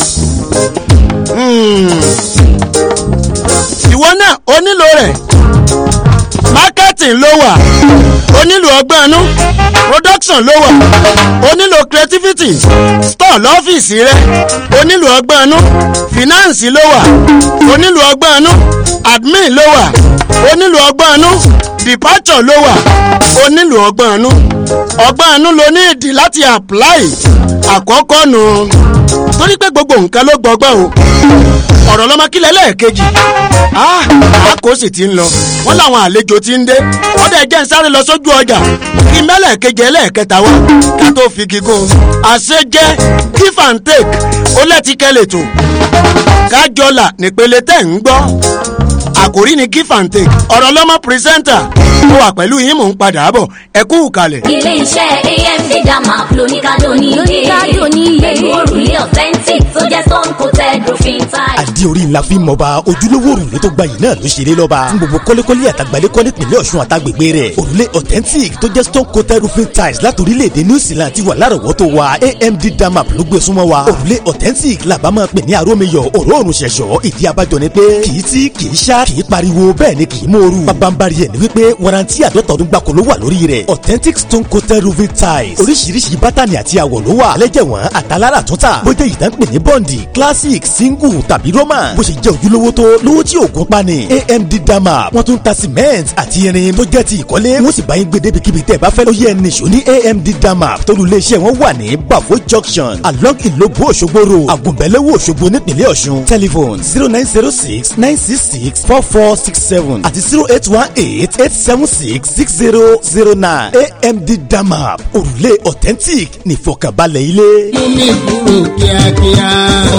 ìwọ náà o nílò rẹ̀ marketing ló wà o nílò ọgbọ́n inú production ló wà o nílò creativity store lọ́fíìsì rẹ o nílò ọgbọ́n inú finance ló wà o nílò ọgbọ́n inú admin ló wà o nílò ọgbọ́n inú departure ló wà o nílò ọgbọ́n inú ọgbọ́n inú ló ní ìdí láti apply àkọ́kọ́ nù torí pé gbogbo nǹkan ló gbọgbọ́n o ọ̀rọ̀ lọ́mọ kílẹ̀ lẹ́ẹ̀kejì àkó sì ti ń lọ wọ́n láwọn àlejò ti ń dé wọ́n dẹ̀ jẹ́ ń sáré lọ sójú ọjà kí mẹ́lẹ̀kejì ẹlẹ́ẹ̀kẹta wá ká tó fi gígùn àṣejẹ́ give and take ó lẹ́tìkẹ́ lètò kájọlà nípele tẹ̀ ń gbọ́ àkòrí ni give and take ọ̀rọ̀ lọ́mọ pírẹsẹ́ńtà ó wà pẹ̀lú yín mò ń padà bọ̀ ẹ kú kalẹ̀. ilé iṣẹ́ amd dama lóníkàdó ní Lóníkádò ní iye. pẹ̀lú òrùlé authentic tó jẹ́ stone coated roofing tile. àdí orí ńlá fi mọba ojúlówó òrùlé tó gbayì náà ló ṣeré lọ́ba fún gbogbo kọ́lékọ́lé àtàgbálẹ́kọ́ nípìnlẹ̀ ọ̀ṣun àtàgbègbè rẹ̀ òrùlé authentic tó jẹ́ stone coated roofing tiles láti orílẹ̀-èdè new zealand ti wà lárọ̀wọ́tò wa amd damap ló gbé súnmọ́ wa òrùlé authentic làbá máa pè ní arómiyọ̀ òróòrùn ṣẹ̀ṣọ́ ìdí abájọ ni pé kì í tí kì í ṣá kì í pariwo bẹ́ẹ̀ ni kì í mòoru pabambari ẹ̀ ni wípé warranty àdọ́ta ọdún gbáko ló wà lórí rẹ̀ authentic stone coated roofing tiles oríṣiríṣi bátànì àti àwọ̀ ló wà lẹ́jẹ̀wọ̀n àtàlára túntà bó jẹ́ ìdánpè ní bọ́ǹdì classic single tàbí roman bó ṣe jẹ́ ojúlówó tó lówó tí òògùn pani amd dama wọ́n tún ta cement àti irin tó jẹ́ ti ìkọ́lé wọ́n sì bá yín gbé débikíbi tẹ́ ẹ bá fẹ́ ló yẹ nìṣó ní amd dama tólú iléeṣẹ́ wọn wà ní bafo junction along ìlógbó òṣogbo road àgùnbẹ̀lẹ́wò òṣogbo nípìnlẹ̀ ọ̀ṣun telephone zero nine zero six nine six six four four six seven àti zero eight one eight eight seven six six zero zero nine amd dama òrùlé authentic nífọ̀kànbalẹ̀ ilé. Mumi kúrò kíákíá.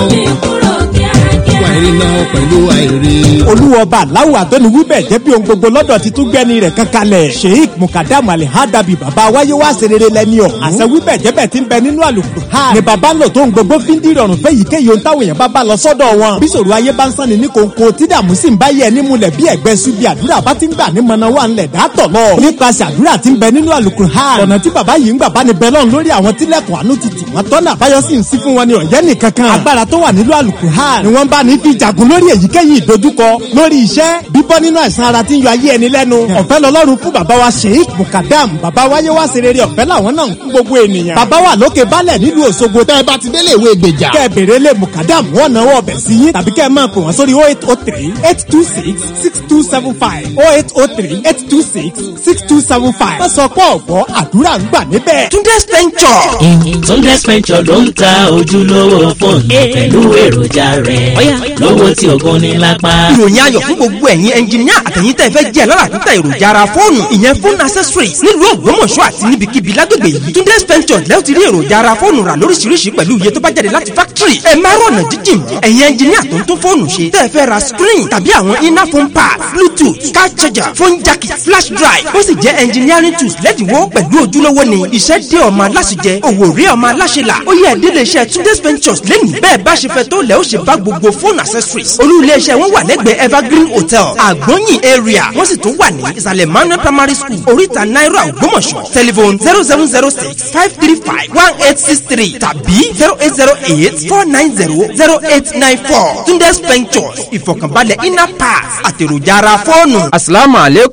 Wà ìrìnà pẹ̀lú àìrí. olúwọba aláwọ àtọ́ni wíbẹ̀ jẹ́ bí ohun gbogbo lọ́dọ̀ ti tún gbẹ́ni rẹ̀ kankanlẹ̀ sheik mukadam alihadabi baba wáyé wá serere lẹ́ni ọ̀hún àṣẹ wíbẹ̀ jẹ́bẹ̀ ti ń bẹ nínú àlùkò ha ni baba ń lò tó ń gbogbo fi ń di ìrọ̀rùn fẹ́ yìí kéye ohun táwọn èèyàn bá bá lọ sọ́dọ̀ wọn bí sòrò ayé bá ń sanni ní kòńkò tí dààmú sì ń bá yẹ ní mulẹ̀ bí ẹ̀gbẹ́ subi àdúrà bá ti ń gbà ní mọ̀nà wà ńlẹ̀ dátọ̀ lọ nípasẹ̀ àdúrà ti ń bẹ nínú àlùkò ha ọ̀nà tí baba yìí ń gbà bá ní bẹ́lọ́n lórí àwọn tílẹ̀kùn àánú ti tì wọ́n tọ́nà àbáyọ sì ń sí fún wọn ní ọ̀yẹ́ nìkankan agbára tó wà nínú àlùkò ha ni wọ́n bá ní fi jagun lórí èyíkéyìí ìdojúkọ lórí iṣẹ́ bíbọ́ nínú àìsàn ara tí ń yọ ayé ẹni lẹ́nu ọ̀fẹ́ lọ́lọ́run fún bàbá wa sheik mukadam bàbá wáyé wá sí rere ọ̀fẹ́ làwọn náà ń fún gbogbo ènìyàn bàbá wa lókè balẹ̀ nílùú òṣogbo tẹ́ ẹ bá ti délé ìwé ìgbèjà kẹ́ ẹ bèrè lé mukadam wọ́n náwó ọbẹ̀ sí yín tàbí kẹ́ ẹ máa pè wọ́n sórí oh eight oh three eight two six six two seven five oh eight oh three eight two six six two seven five wọ́n sọ pé ọ̀gbọ́ àdúrà ń gbà níbẹ̀. Túndé Spencer. Túndé Spencer ló ń ta ojúlówó fóònù pẹ̀lú èròjà rẹ̀ lówó tí ògùn ní lápá. ìròyìn ayọ̀ fún gbogbo ẹ̀yin ẹnjìníà àtẹ̀yìn tẹ̀ fẹ́ jẹ́ lọ́la títà èròjà ara fóònù ìyẹn fóònù accessories nílùú ògbómọ̀ṣọ́ àti níbikíbi lágbègbè yìí túndé spencer lẹ́yìn tí rí èròjà ara fóònù rà lóríṣiríṣi pẹ̀lú iye tó bá jáde láti factory ẹ má rọ̀nà jíjìn mọ́ ẹ̀yin ẹnjìníà tó ń tún fóònù ṣe tẹ́ ẹ fẹ́ ra screen tàbí àwọn iná phone pad bluetooth car charger phone jack flash drive ó sì jẹ́ engineering tools lẹ́dínwó pẹ̀lú ojúlówó ni iṣẹ́ dé ọmọ aláṣẹjẹ òwò rí ọmọ aláṣẹlà ó yẹ ìdílé iṣẹ́ túndé spencer lẹ́nu bẹ́ẹ̀ bá ṣe fẹ́ tó lẹ́ ó ṣe bá gbogbo phone accessories olú ilé iṣẹ́ wọn wà lẹ́gbẹ̀ẹ́ evergreen hotel àgbọ̀nyìn area wọ́n sì tún wà ní ìsàlẹ̀ manuel primary school oríta náírà ògbómọ̀ṣọ́ telephone zero seven zero six five three five one eight six three tàbí zero eight zero eight four nine zero zero eight nine four tunde spentures ìfọ̀kànbalẹ̀ inner pass àtèròjà ara fóònù. asalaamualeykum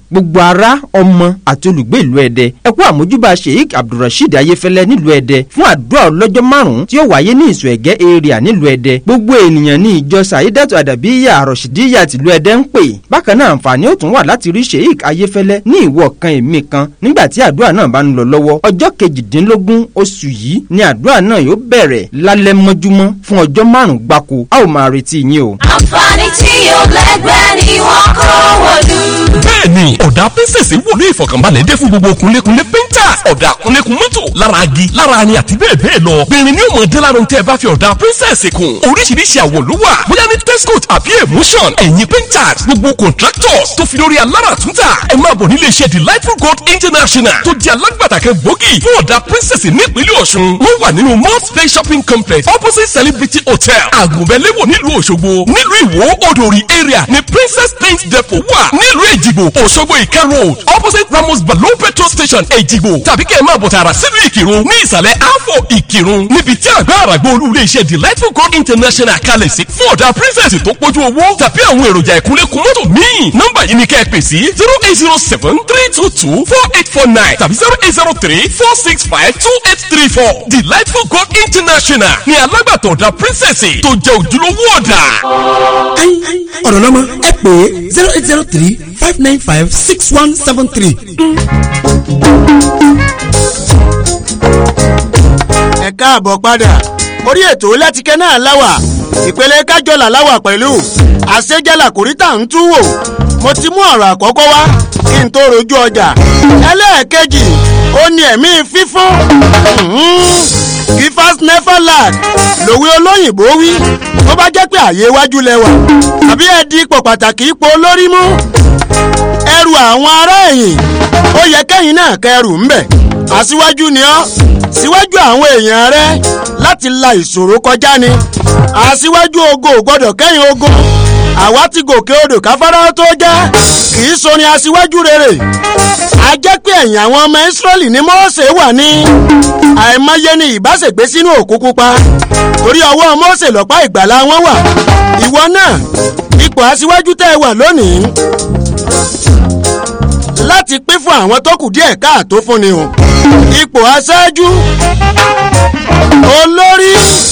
gbogbo ará ọmọ àti olùgbé ìlú ẹdẹ ẹ kú àmójúbà sheik abdulrasheed ayéfẹ́lẹ́ nílùú ẹdẹ fún àdúrà ọlọ́jọ́ márùn-ún tí ó wáyé ní ìsọ̀ ẹ̀gẹ́ area nílùú ẹdẹ gbogbo ènìyàn ní ìjọ saidatu adabiya arọ̀ṣídíyà tìlú ẹdẹ ń pè bákan náà àǹfààní ó tún wà láti rí sheik ayéfẹ́lẹ́ ní ìwọ kan èmi kan nígbà tí àdúrà náà bá ń lọ lọ́wọ́ ọjọ́ kejìdínlógún oṣù yìí ni àdúrà náà yóò bẹ̀rẹ̀ lálẹ́ mọ́júmọ́ fún ọjọ́ márùn-ún gbáko a ó máa retí yín o. àǹfààní tí yóò lẹ́gbẹ́ ni wọ́n kó wọ̀lú. bẹ́ẹ̀ni ọ̀dà pínsẹ̀sì wò ní ìfọ̀kànbalẹ̀ dé fún gbogbo kunlékunlé painters ọ̀dà kunlékun mọ́tò lára agi lára ani àti bẹ́ẹ̀ bẹ́ẹ̀ lọ bẹ̀rẹ̀ ni ó mọ̀ dé lára tẹ́ ẹ bá fi ọ̀dà pínsẹ̀sì kun oríṣiríṣi àwọ̀ ló wà bóyá ní texcoat àbí emotion ẹ̀yin painters gbogbo contractors tó fi lórí alára túntà ẹ máa bọ̀ nílé iṣẹ́ delightful gold international tó di alágbàtà kan gbòógì fún ọ̀dà pínsẹ̀sì nípínlẹ̀ ọ̀ṣun wọ́n wà nínú mount play shopping complex opposite celebrity hotel àgùnbẹ́lẹ́wò nílùú òṣogbo nílùú ìwó odòrì area ní princess paint depot wà nílùú èjìgbò òṣogbo ìka road opposite ramos balo petrol station èjìgbò tàbí kẹ́ ẹ̀ máa bọ̀ tààrà sílùú ìkírun ní ìsàlẹ̀ afọ ìkírun níbi tí àgbà àràgbọ́ olú ilé iṣẹ́ delightful gold international kalẹ̀ sí fún ọ̀dà princess tó pójú owó tàbí àwọn èròjà ìkúnlẹ̀kùn mọ́tò míì nọ́mbà yìí ni kẹ́ ẹ pè sí zero eight zero seven three two two four eight four nine tàbí zero eight zero three four six five two eight three four delightful gold international ní alágbàtọ̀ ọ̀dà princess tó jẹ́ ojúlówó ọ̀dà. ọ̀rọ̀ lọ́mọ ẹ pè é zero eight zero three five nine five six one seven three. ẹ káàbọ̀ padà orí ètò lẹ́tìkẹ́ náà láwà ìpele kájọlà láwà pẹ̀lú àṣejálà kòríta ń tú wò mo ti mú ọ̀rọ̀ àkọ́kọ́ wá kí n tó rojú ọjà ẹlẹ́ẹ̀kejì ó ní ẹ̀mí fífún gifas neverland lòwe olóyìnbó wí tó bá jẹ́ pé àyè iwájú lẹ́wà àbí ẹ di ipò pàtàkì ipò olórí mú ẹrù àwọn ará ẹ̀yìn ó yẹ kẹ́yìn náà kẹrù ńbẹ̀ aṣíwájú ni ọ́ síwájú àwọn èèyàn rẹ láti la ìṣòro kọjá ni aṣíwájú ogo ò gbọ́dọ̀ kẹ́yìn ogun àwa ti gòkè odò káfárá tó jẹ́ kì í so ni aṣíwájú rere a jẹ́ pé ẹ̀yìn àwọn ọmọ ìsírẹ́lì ní mọ́ọ̀sẹ̀ wà ní àìmọye ni ìbáṣègbè sínú òkú pupa torí ọwọ́ mọ́ọ̀sẹ̀ lọ́pá ìgbàlá wọn wà ìwọ náà ipò aṣíwájú tẹ́ ẹ wà lónìí láti pín fún àwọn tó kù díẹ̀ káàtó fún ni o ipò aṣáájú olórí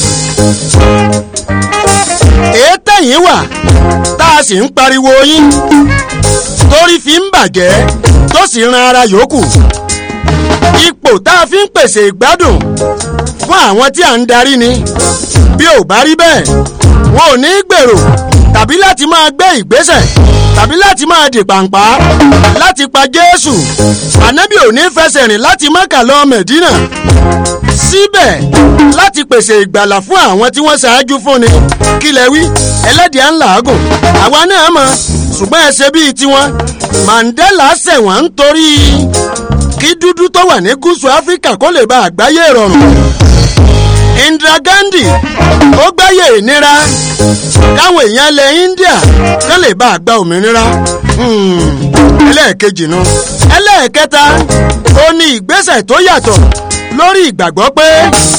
èétẹ̀yìn wà tá a sì ń pariwo yín torí fi ń bàjẹ́ tó sì ran ara yòókù ipò tá a fi ń pèsè ìgbádùn fún àwọn tí à ń darí ni bí ò bá rí bẹ́ẹ̀ wọn ò ní gbèrò tàbí láti máa gbé ìgbésẹ̀ tàbí láti máa dì pàǹpá láti pa jésù ànábì ò ní fẹsẹ̀ rìn láti mọ́kà lọ mẹ̀dínà síbẹ̀ láti pèsè ìgbàlà fún àwọn tí wọ́n ṣáájú fún ni kílẹ̀ wí ẹlẹ́dìá ń làágùn àwa náà mọ̀ ṣùgbọ́n ẹ ṣe bíi tiwọn mandela ṣẹ̀wọ̀n nítorí kí dúdú tó wà ní gúúsù áfíríkà kó lè bá àgbáyé rọrùn indira gandhi ó gbáyé ìnira káwọn èèyàn ilẹ̀ india kán lè bá àgbà òmìnira ẹlẹ́ẹ̀kejì nu ẹlẹ́ẹ̀kẹta ó ní ìgbésẹ̀ tó yàtọ̀ lórí ìgbàgbọ́ pé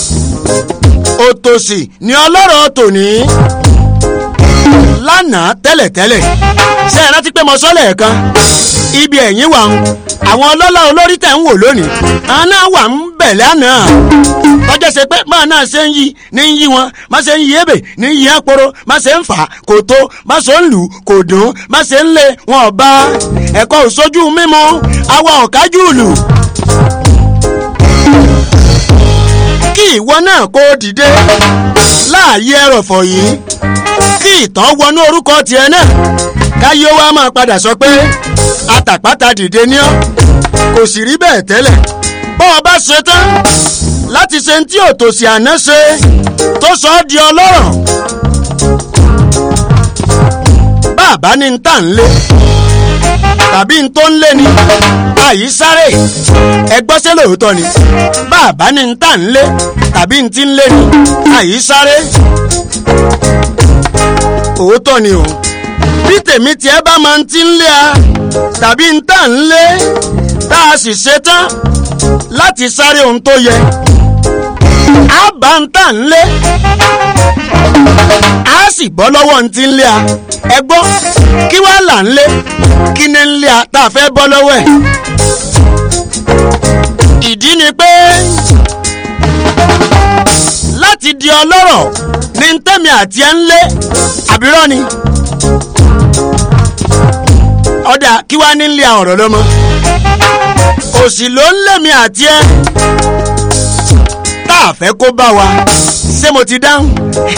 òtòṣì ni ọlọ́rọ̀ tòní lánàá tẹ́lẹ̀tẹ́lẹ̀ ṣé ẹ rántí pé mo sọ lẹ́ẹ̀kan ibi ẹ̀yìn wà ń àwọn ọlọ́lá olórí tẹ̀ ń wò lónìí àwọn náà wà ń bẹ̀ lánàá tọ́jà ṣe pé máa náà ṣe ń yí ní ń yí wọn má ṣe ń yí ebè ní ń yí àpòrò má ṣe ń fà kò tó má ṣe ń lù kò dùn má ṣe ń lé wọn ọba ẹ̀kọ́ òṣojú mímu àwa ọ̀kájú lù. kí ìwọ náà kó dìde láàyè ẹrọ̀fọ̀ yìí kí ìtàn wọnú orúkọ tiẹ̀ náà káyé wa máa padà sọ pé atàpátá dìde ní ọ́ kò sì rí bẹ́ẹ̀ tẹ́lẹ̀ bọ́ ọ bá ṣe tán láti ṣe tí òtòṣì àná ṣe tó sọ ọ́ di ọlọ́rọ̀ bàbá ní ń tà ń lé tàbí ń tó ń lé ni àyí sáré ẹgbọ́sẹ̀ lóòótọ́ ni bàbá ní ń tà ń lé tàbí ń ti ń lé ni àyí sáré òótọ́ ni o bí tèmi tiẹ̀ bá máa ń ti ń lé a tàbí ń tà ń lé tá a sì ṣe tán láti sáré ohun tó yẹ a bá ń tà ń lé a sì bọ́ lọ́wọ́ ń ti ń lé a ẹ gbọ́ kí wàá là ń lé kí ni ń lé a tá a fẹ́ bọ́ lọ́wọ́ ẹ̀ ìdí ni pé láti di ọlọ́rọ̀ ní tẹ́mi àti ẹ̀ ń lé àbírọ́ ni ọ̀dà kí wàá ní ń lé àwọn ọ̀rọ̀ lọ́mọ òsì ló ń lé mi àti ẹ̀ tá a fẹ́ kó bá wa ṣé mo ti dáhùn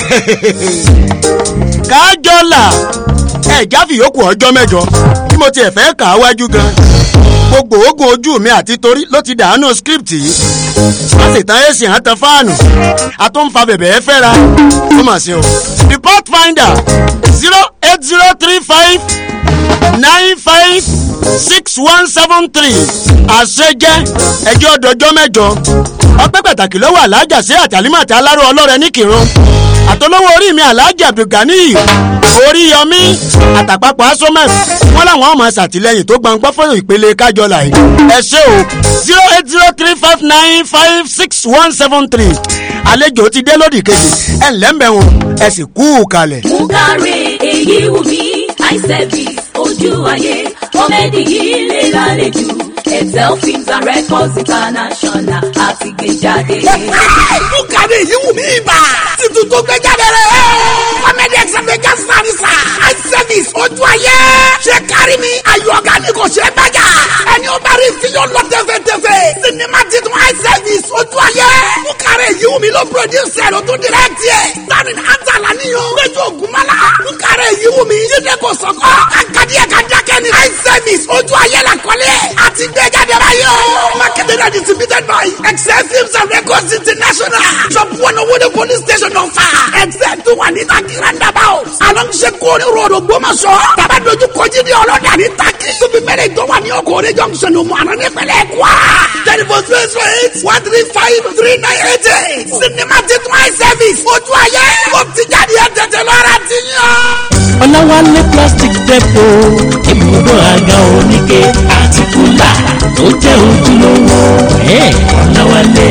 kájọ là ẹ̀já fìyókù ọjọ́ mẹ́jọ bí mo tiẹ̀ fẹ́ kà á wájú gan gbogbo oògùn ojú mi àti torí ló ti dànù script yìí wọ́n sì tán èsì hàn tán fáànù àtúnfà bẹ̀bẹ̀ ẹ fẹ́ra ó mà ṣe o the pathfinder zero eight zero three five nine five six one seven three àṣejẹ ẹjọ́ dọjọ́ mẹ́jọ ọpẹ́ pàtàkì lọ́wọ́ alájà sí àtàlímàtà aláró ọlọ́rẹ ní kírun àtọlọ́wọ́ orí mi alájà abdulgani oríyọmí àtàpapọ̀ asomef wọn làwọn ọmọ ṣàtìlẹyìn tó gbọǹgbọ́ fún ìpele kájọlá yìí ẹ ṣé o zero eight zero three five nine five six one seven three àlejò ti dé lódì kejì ẹ ǹlẹ́ mbẹ́ wọn ẹ sì kú kalẹ̀. Mukare èyí wù mí eye service ojú ayé kọ́mẹ́dì yìí lè lálejò Excel films and records international àti gbé jáde. Mukare èyí wù mí ibà títún tó gbé jáde rẹ̀. Kọ́mẹ́dì ẹ̀sẹ̀fẹ̀jà sàrìsà eye service ojú ayé ṣé kárí mi ayọ̀ ọ̀gá ni kò ṣe é bàjá. ẹni ó bá rí fíyọ̀ lọ tẹ́fẹ̀tẹ́fẹ̀ sinimá titun eye service ojú ayé. Mukare èyí wù mí ló produce ẹ̀ ló tún direct ẹ̀. Starring Antala níyàn. Péjú Ògúnmọ́lá. Mukare èyí wù mí. Jíde kò sọ̀kọ́. Akadé ẹ̀ka dákẹ́ ni. eye service ojú ayé la kọ́lé. àti gbé jáde báyìí o. marketed and distributed by Excel Films and Records International. shop one owó de police station ọ̀fà. Excel tó wà ní Taki roundabout. along Sekoni road Ògbómọ̀ṣọ́. tàbá dojú kojú ní ọlọ́dà ní Taki. tóbi mẹ́lẹ̀ tó wà ní Okòrè junction ní Mọ̀nà nípínlẹ̀ Kwara. telephone zero zero eight one three five three nine eight eight. sinimá titun eye service ojú ayé. ó ti jáde ẹ̀ tètè lọ́ra ti yàn. ọ̀làwálé plastic depo ibùdó àga oníke àti kúlà tó jẹ́ ojúlówó ẹ̀ ọ̀làwálé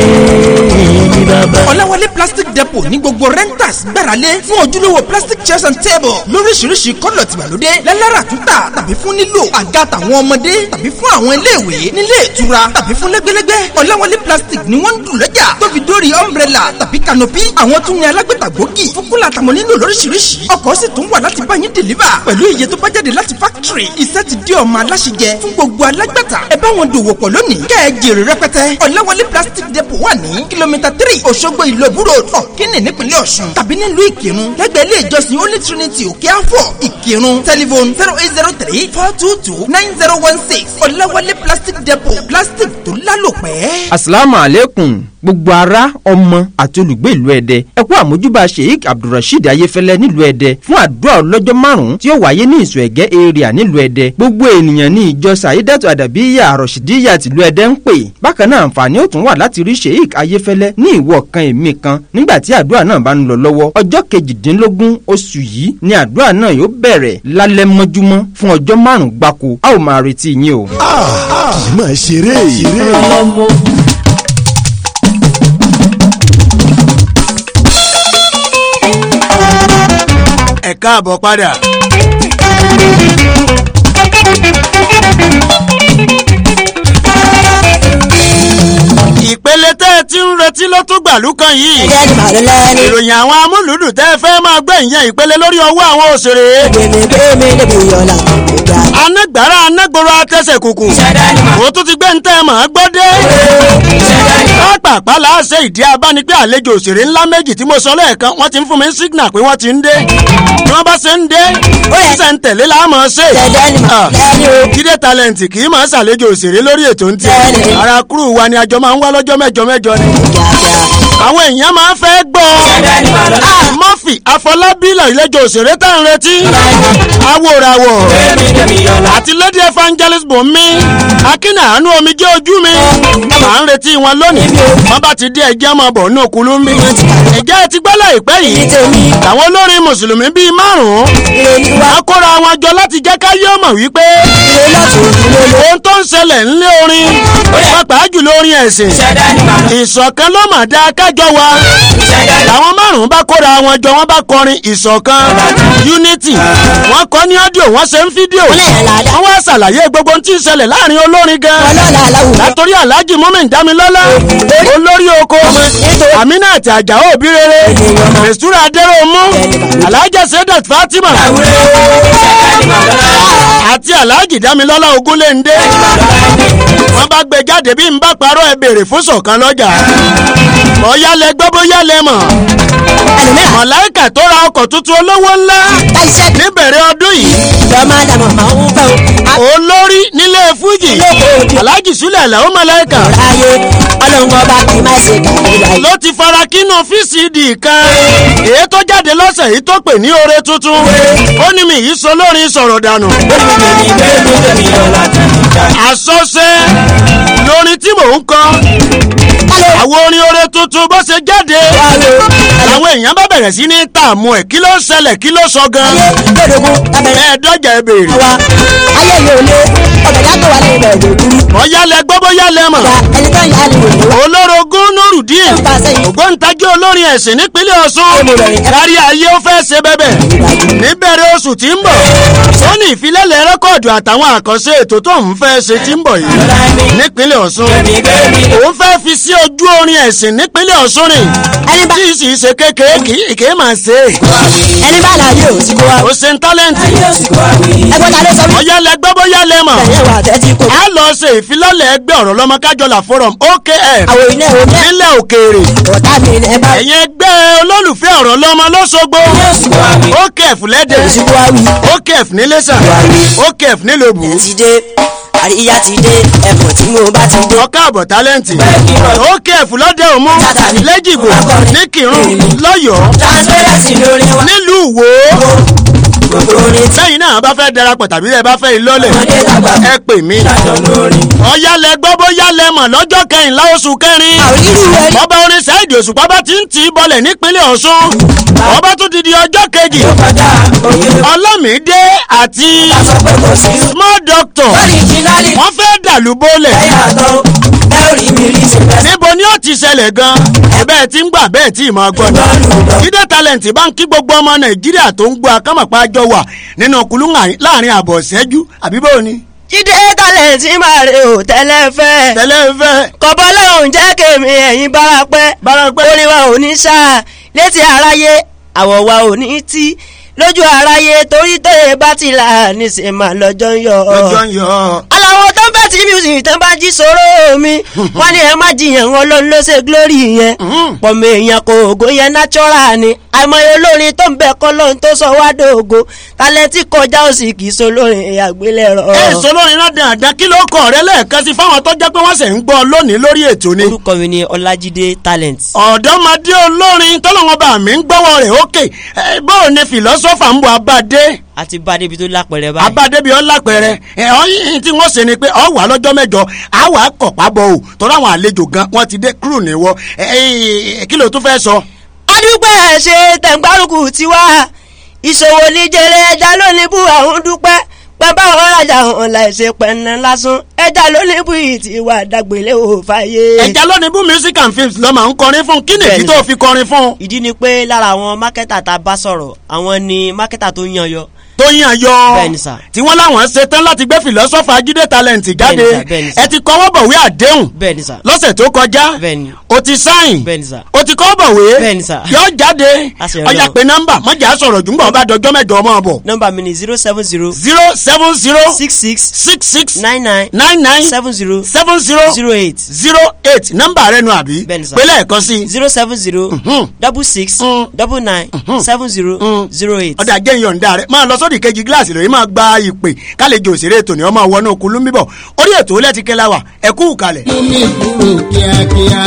ní bàbá. ọ̀làwálé plastic depot ní gbogbo renters gbáralé fún ojúlówó plastic chairs and table lóríṣiríṣi kọ́lọ̀ tìgbàlódé lálára túntà tàbí fún nílò àga tàwọn ọmọdé tàbí fún àwọn iléèwé nílé ìtura tàbí fún lẹ́gbẹ́lẹ́gbẹ́ ọ̀làwálé plastic ni wọ́n ń dùn lọ́jà tó fi dórí umbrella tàbí canopy àwọn tún ní alágbèta gbòógì fún kúlà tàwọn nílò lóríṣiríṣi ọkọ̀ sì tún wà láti bá yín deliver pẹ̀lú iye tó bá jáde láti factory iṣẹ́ ti di ọmọ aláṣẹjẹ fún gbogbo alágbàtà ẹ bá wọn dòwò pọ̀ lónìí kẹ́ ẹ jèrè rẹpẹtẹ ọ̀làwálé plastic depot wà ní kìlómítà three òṣogbo ìlú òbúrò ọ̀kínì nípínlẹ̀ ọ̀ṣun tàbí nílùú ìkírun lẹ́gbẹ̀ẹ́ ilé ìjọsìn holy trinity òkè àfọ̀ ìkírun telephone zero eight zero three four two two nine zero one six ọ̀làwálé plastic depot plastic tó lálòpẹ́. asalaamu aleykum gbogbo ara ọmọ àti olùgbé ìlú ẹdẹ ẹ kú àmójúbà sheik abdulrasheed ayéfẹlẹ nílùú ẹdẹ fún àdúrà ọlọ́jọ́ márùn-ún tí ó wáyé ní ìsọ̀ ẹ̀gẹ́ area nílùú ẹdẹ gbogbo ènìyàn ní ìjọ sàyídàtò àdàbíyà àròṣìdíyà tìlú ẹdẹ ń pè bákan náà àǹfààní ó tún wà láti rí sheik ayéfẹlẹ ní ìwọ kan èmi kan nígbà tí àdúrà náà bá ń lọ lọ́wọ́ ọjọ́ kejìdínlógún oṣù yìí ni àdúrà náà yóò bẹ̀rẹ̀ lálẹ́ mọ́júmọ́ fún ọjọ́ márùn-ún gbáko a ó máa retí yín o. kì í máa ṣeré ìrè. ẹ káàbọ̀ padà. ìpele tẹ́ ẹ ti ń retí ló tún gbàlú kan yìí. ìròyìn àwọn amúlùdù tẹ́ ẹ fẹ́ máa gbé ìyẹn ìpele lórí ọwọ́ àwọn òṣèré. anágbára anágboro atẹ́sẹ̀ kùkù. ó tún ti gbé ń tẹ́ ẹ mọ̀ ọ́ gbọ́ dé. pápápá la ṣe ìdí abáni pé àlejò òṣèré ńlá méjì tí mo sọ lẹ́ẹ̀kan wọ́n ti ń fún mi signal pé wọ́n ti ń dé. bí wọ́n bá ṣe ń dé ṣe ń tẹ̀lé la mọ̀ ṣe. jíde talent kì í máa ṣàlejò òṣèré lórí ètò ń tiẹ̀. ara kúrú wa ni àjọ máa ń wá lọ́jọ́ mẹ́jọ mẹ́jọ ni. àwọn èèyàn máa ń fẹ́ gbọ́. murphy afọlábí lọ́ọ̀lẹ́jọ òṣèré tá à ń retí. awòràwọ̀ àti lady evangelist bùnmi akínà àánú omi jẹ́ ojú mi. máa ń retí wọn lónìí. wọ́n bá ti dé ẹjẹ́ máa bọ̀ ní òkúlú mi. ẹ̀jẹ̀ ti gbọ́ láìpẹ́ yìí. àwọn olórin mùsùlùmí bíi márùn-ún. wọ́n kóra wọn jọ láti jẹ́ ká yé ọmọ wípé. ohun tó ń ṣẹlẹ̀ ńlé orin. pàápàá jùlọ orin ẹ̀sìn. ìṣọ̀kan ló mà dá kájọ wa. àwọn márùn-ún bá kóra wọn jọ wọ́n bá kọrin ìṣọ̀kan unity wọ́n kọ́ ní ọ́díò wọ́n ṣe ń fídíò wọ́n wá ṣàlàyé gbogbo ohun tí ń ṣẹlẹ̀ láàrin olórin gan látòrí alhaji mumin damilọ́lá olórí oko aminat ajao òbí rere mestura adéròmù alhaja sedat fatima àti alhaji damilọ́lá ogunléndé wọ́n bá gbé jáde bí n bá parọ́ ẹ béèrè fún ṣọ̀kan lọ́jà bóyá lẹ gbọ́ bóyá lẹ mọ̀ mọ̀láìkà tó ra ọkọ̀ tuntun olówó ńlá níbẹ̀rẹ̀ ọdún yìí olórí nílé fújì alhaji sulẹ̀ lẹ́wọ́n mọ̀láìkà ló ti fara kínú fíìsìdì kan èyí tó jáde lọ́sẹ̀ yìí tó pè ní oore tuntun ó ní mi yìí sọ lórin sọ̀rọ̀ dànù àsọsẹ lórin tí mò ń kọ àwọn orin oore tuntun bó ṣe jáde làwọn èèyàn bá bẹ̀rẹ̀ sí ní tààmú ẹ̀ kí ló ń ṣẹlẹ̀ kí ló sọ gan ẹ̀ẹ́dọ́jà ẹ béèrè. ayé mi ò lé ọbẹ̀ dákọ̀ wà ní ibẹ̀ ìlú dúró. bóyá lẹ gbọ́ bóyá lẹ mọ̀. ẹni tó ń yá ni òye wá. olórogún nurudeen ògbóǹtagí olórin ẹ̀sìn nípínlẹ̀ ọ̀ṣun kárí ayé ó fẹ́ ṣe bẹ́bẹ̀ níbẹ̀rẹ̀ oṣù tí ń bọ̀ ó ní ìfilẹ̀lẹ̀ rẹ́kọ̀dù àtàwọn àkànṣe ètò tó ń fẹ́ ṣe tí ń bọ̀ yìí nípínlẹ̀ ọ̀ṣun òun fẹ́ fi sí ojú orin ẹ̀sìn nípínlẹ̀ ọ̀ṣun rìn tí ì sì ṣe kékeré kì í kì í máa ṣe. ẹni bá láyé ò sí kó wa. ó ṣe ń tálẹ́ǹtì. ẹgbẹ́ ta ló sọ mí. ọ̀yá lẹ gbọ́ bóyá lẹ mọ̀. a lọ ṣe ìfilọ́lẹ̀ ẹgbẹ́ ọ̀rọ̀ lọ́mọ kájọlá forum okf nílẹ̀ òkèèrè. ẹ̀yin ẹgbẹ́ olólùfẹ́ ọ̀rọ̀ lọ́mọ lọ́sọ̀gbọ̀ okf lẹ́dẹ̀ okf nílẹ̀ṣà okf nílòbù. àríyá ti dé ẹ̀bùn tí mo bá ti dé. ọkọ àbọ̀ tálẹ́ǹtì okf lọ́dẹ̀ òmu lẹ́jìgbò níkìrún lọ́yọ̀ọ́ nílùú wo sẹ́yìn náà bá fẹ́ darapọ̀ tàbí ẹ bá fẹ́ ìlọ́lẹ̀ ẹ pè mí. ọ̀yálẹ̀ gbọ́ bóyá lẹ mọ̀ lọ́jọ́ kẹrìnlá oṣù kẹrin. ọba orin sáìdì òṣùpá bá ti ń tì í bọlẹ̀ nípínlẹ̀ ọ̀ṣun. ọba tún ti di ọjọ́ kejì. ọlọ́mìdé àti small doctor wọ́n fẹ́ dàlú bólẹ̀. níbo ni ó ti ṣẹlẹ̀ gan-an bẹ́ẹ̀ tí ń gbà bẹ́ẹ̀ tí ì máa gbọ́ ni. jíde talent bá ń kí gbogbo ọmọ nàìjíríà tó ń gbọ́ akámọ̀pá jọ wà nínú kulú láàrin àbọ̀ ṣẹ́jú àbí báwo ni. jíde talent máa rè ó tẹ́lẹ̀ fẹ́. tẹ́lẹ̀ fẹ́. kọ̀bọ́ lóhùn jẹ́ kèmí ẹ̀yìn bárapẹ́. bárapẹ́. orin wa ò ní sá létí aráyé àwọ̀ wa ò ní tí lójú aráyé torí tóye bá ti là níṣẹ́ máa lọ́jọ́ ń yọ. lọ́jọ́ ń yọ. aláwọ̀ tó ń bẹ̀ tí music tó ń bá jí sọ̀rọ̀ mi wọ́n ní ẹ má jiyàn wọn ló ń lọ ṣe glory yẹn pọ̀mọ èèyàn kò ògo yẹn natural ni àìmọye olórin tó ń bẹ kọ́ lóhun tó sọ wá dògo tálẹ́tì kọjá òsì kì í so lórin àgbélẹ̀rọ. ẹ sọ lórin náà dáadáa kí ló kọ rẹ lẹ́ẹ̀kan sí fáwọn tó jẹ́ pé wọ́n ṣẹ̀ ń gbọ́ lónìí lórí ètò ni. orúkọ mi ni ọlájídé talent. ọ̀dọ́mọdé olórin tọ́lọ́wọ́n bá mi ń gbọ́wọ́ rẹ̀ ókè bóò ni fìlọ́sọ́fà ń bọ̀ abáde àti bá débi tó lápẹrẹ báyìí. abádébi ọ lápẹrẹ ẹ ọyìn tí wọn ṣe ni pé ọ wà lọ́jọ́ mẹ́jọ á wà kọpá bọ o tọrọ àwọn àlejò gan wọn ti dé kúrò níwọ ẹ kí ló tún fẹ́ sọ. adúpẹ́ ṣe tẹ̀gbárùkù tiwa ìṣòwò níjẹrẹ ẹja lónìí bú àwọn dúpẹ́ pẹ́ báwọn rajà hàn láìsè pẹ̀nà lásán ẹja lónìí bú ìtì wà dàgbélé ò fàyè. ẹja lónìí bú music and films lọ́mọ ń kọrin fún kí nìdí tó fi kọrin fún. ìdí ni pé lára àwọn mákẹ́tà tá a bá sọ̀rọ̀ àwọn ni mákẹ́tà tó yan yọ tó yàn yọ bẹ́ẹ̀ni sà tí wọ́n láwọn ṣe tán láti gbé fìlọ́sọ́fà jíde talent jáde bẹ́ẹ̀ni sà ẹ ti kọ́wọ́ bọ̀wé àdéhùn bẹ́ẹ̀ni sà lọ́sẹ̀ tó kọjá bẹ́ẹ̀ni o ti sáyìn bẹ́ẹ̀ni sà o ti kọ́wọ́ bọ̀wé bẹ́ẹ̀ni sà yọ jáde Àṣẹ ọjà Ọlọ́run. pé nọ́mbà mọ̀jà sọ̀rọ̀ jùmọ̀ ọba dọjọ́ mẹ́jọ ọmọ bọ̀. nọ́mbà mi ni zero seven zero zero seven zero six six six six nine nine nine nine seven zero seven zero zero eight zero eight nọ́mbà rẹ nu àbí bẹ́ẹ̀ni sà pẹ̀lẹ́ ẹ̀kan sí. zero seven zero double six double nine seven zero zero eight. ọ̀dà jẹ́ ìyọ̀ǹda rẹ̀ máa lọ sódì kejì gíláàsì lórí máa gba ìpè kálejò òṣèré ètò ní ọmọ wọnú kulú bíbọ̀ orí ètò lẹ́tí kẹ́lá wà ẹ kú kalẹ̀. omi kúrò kíákíá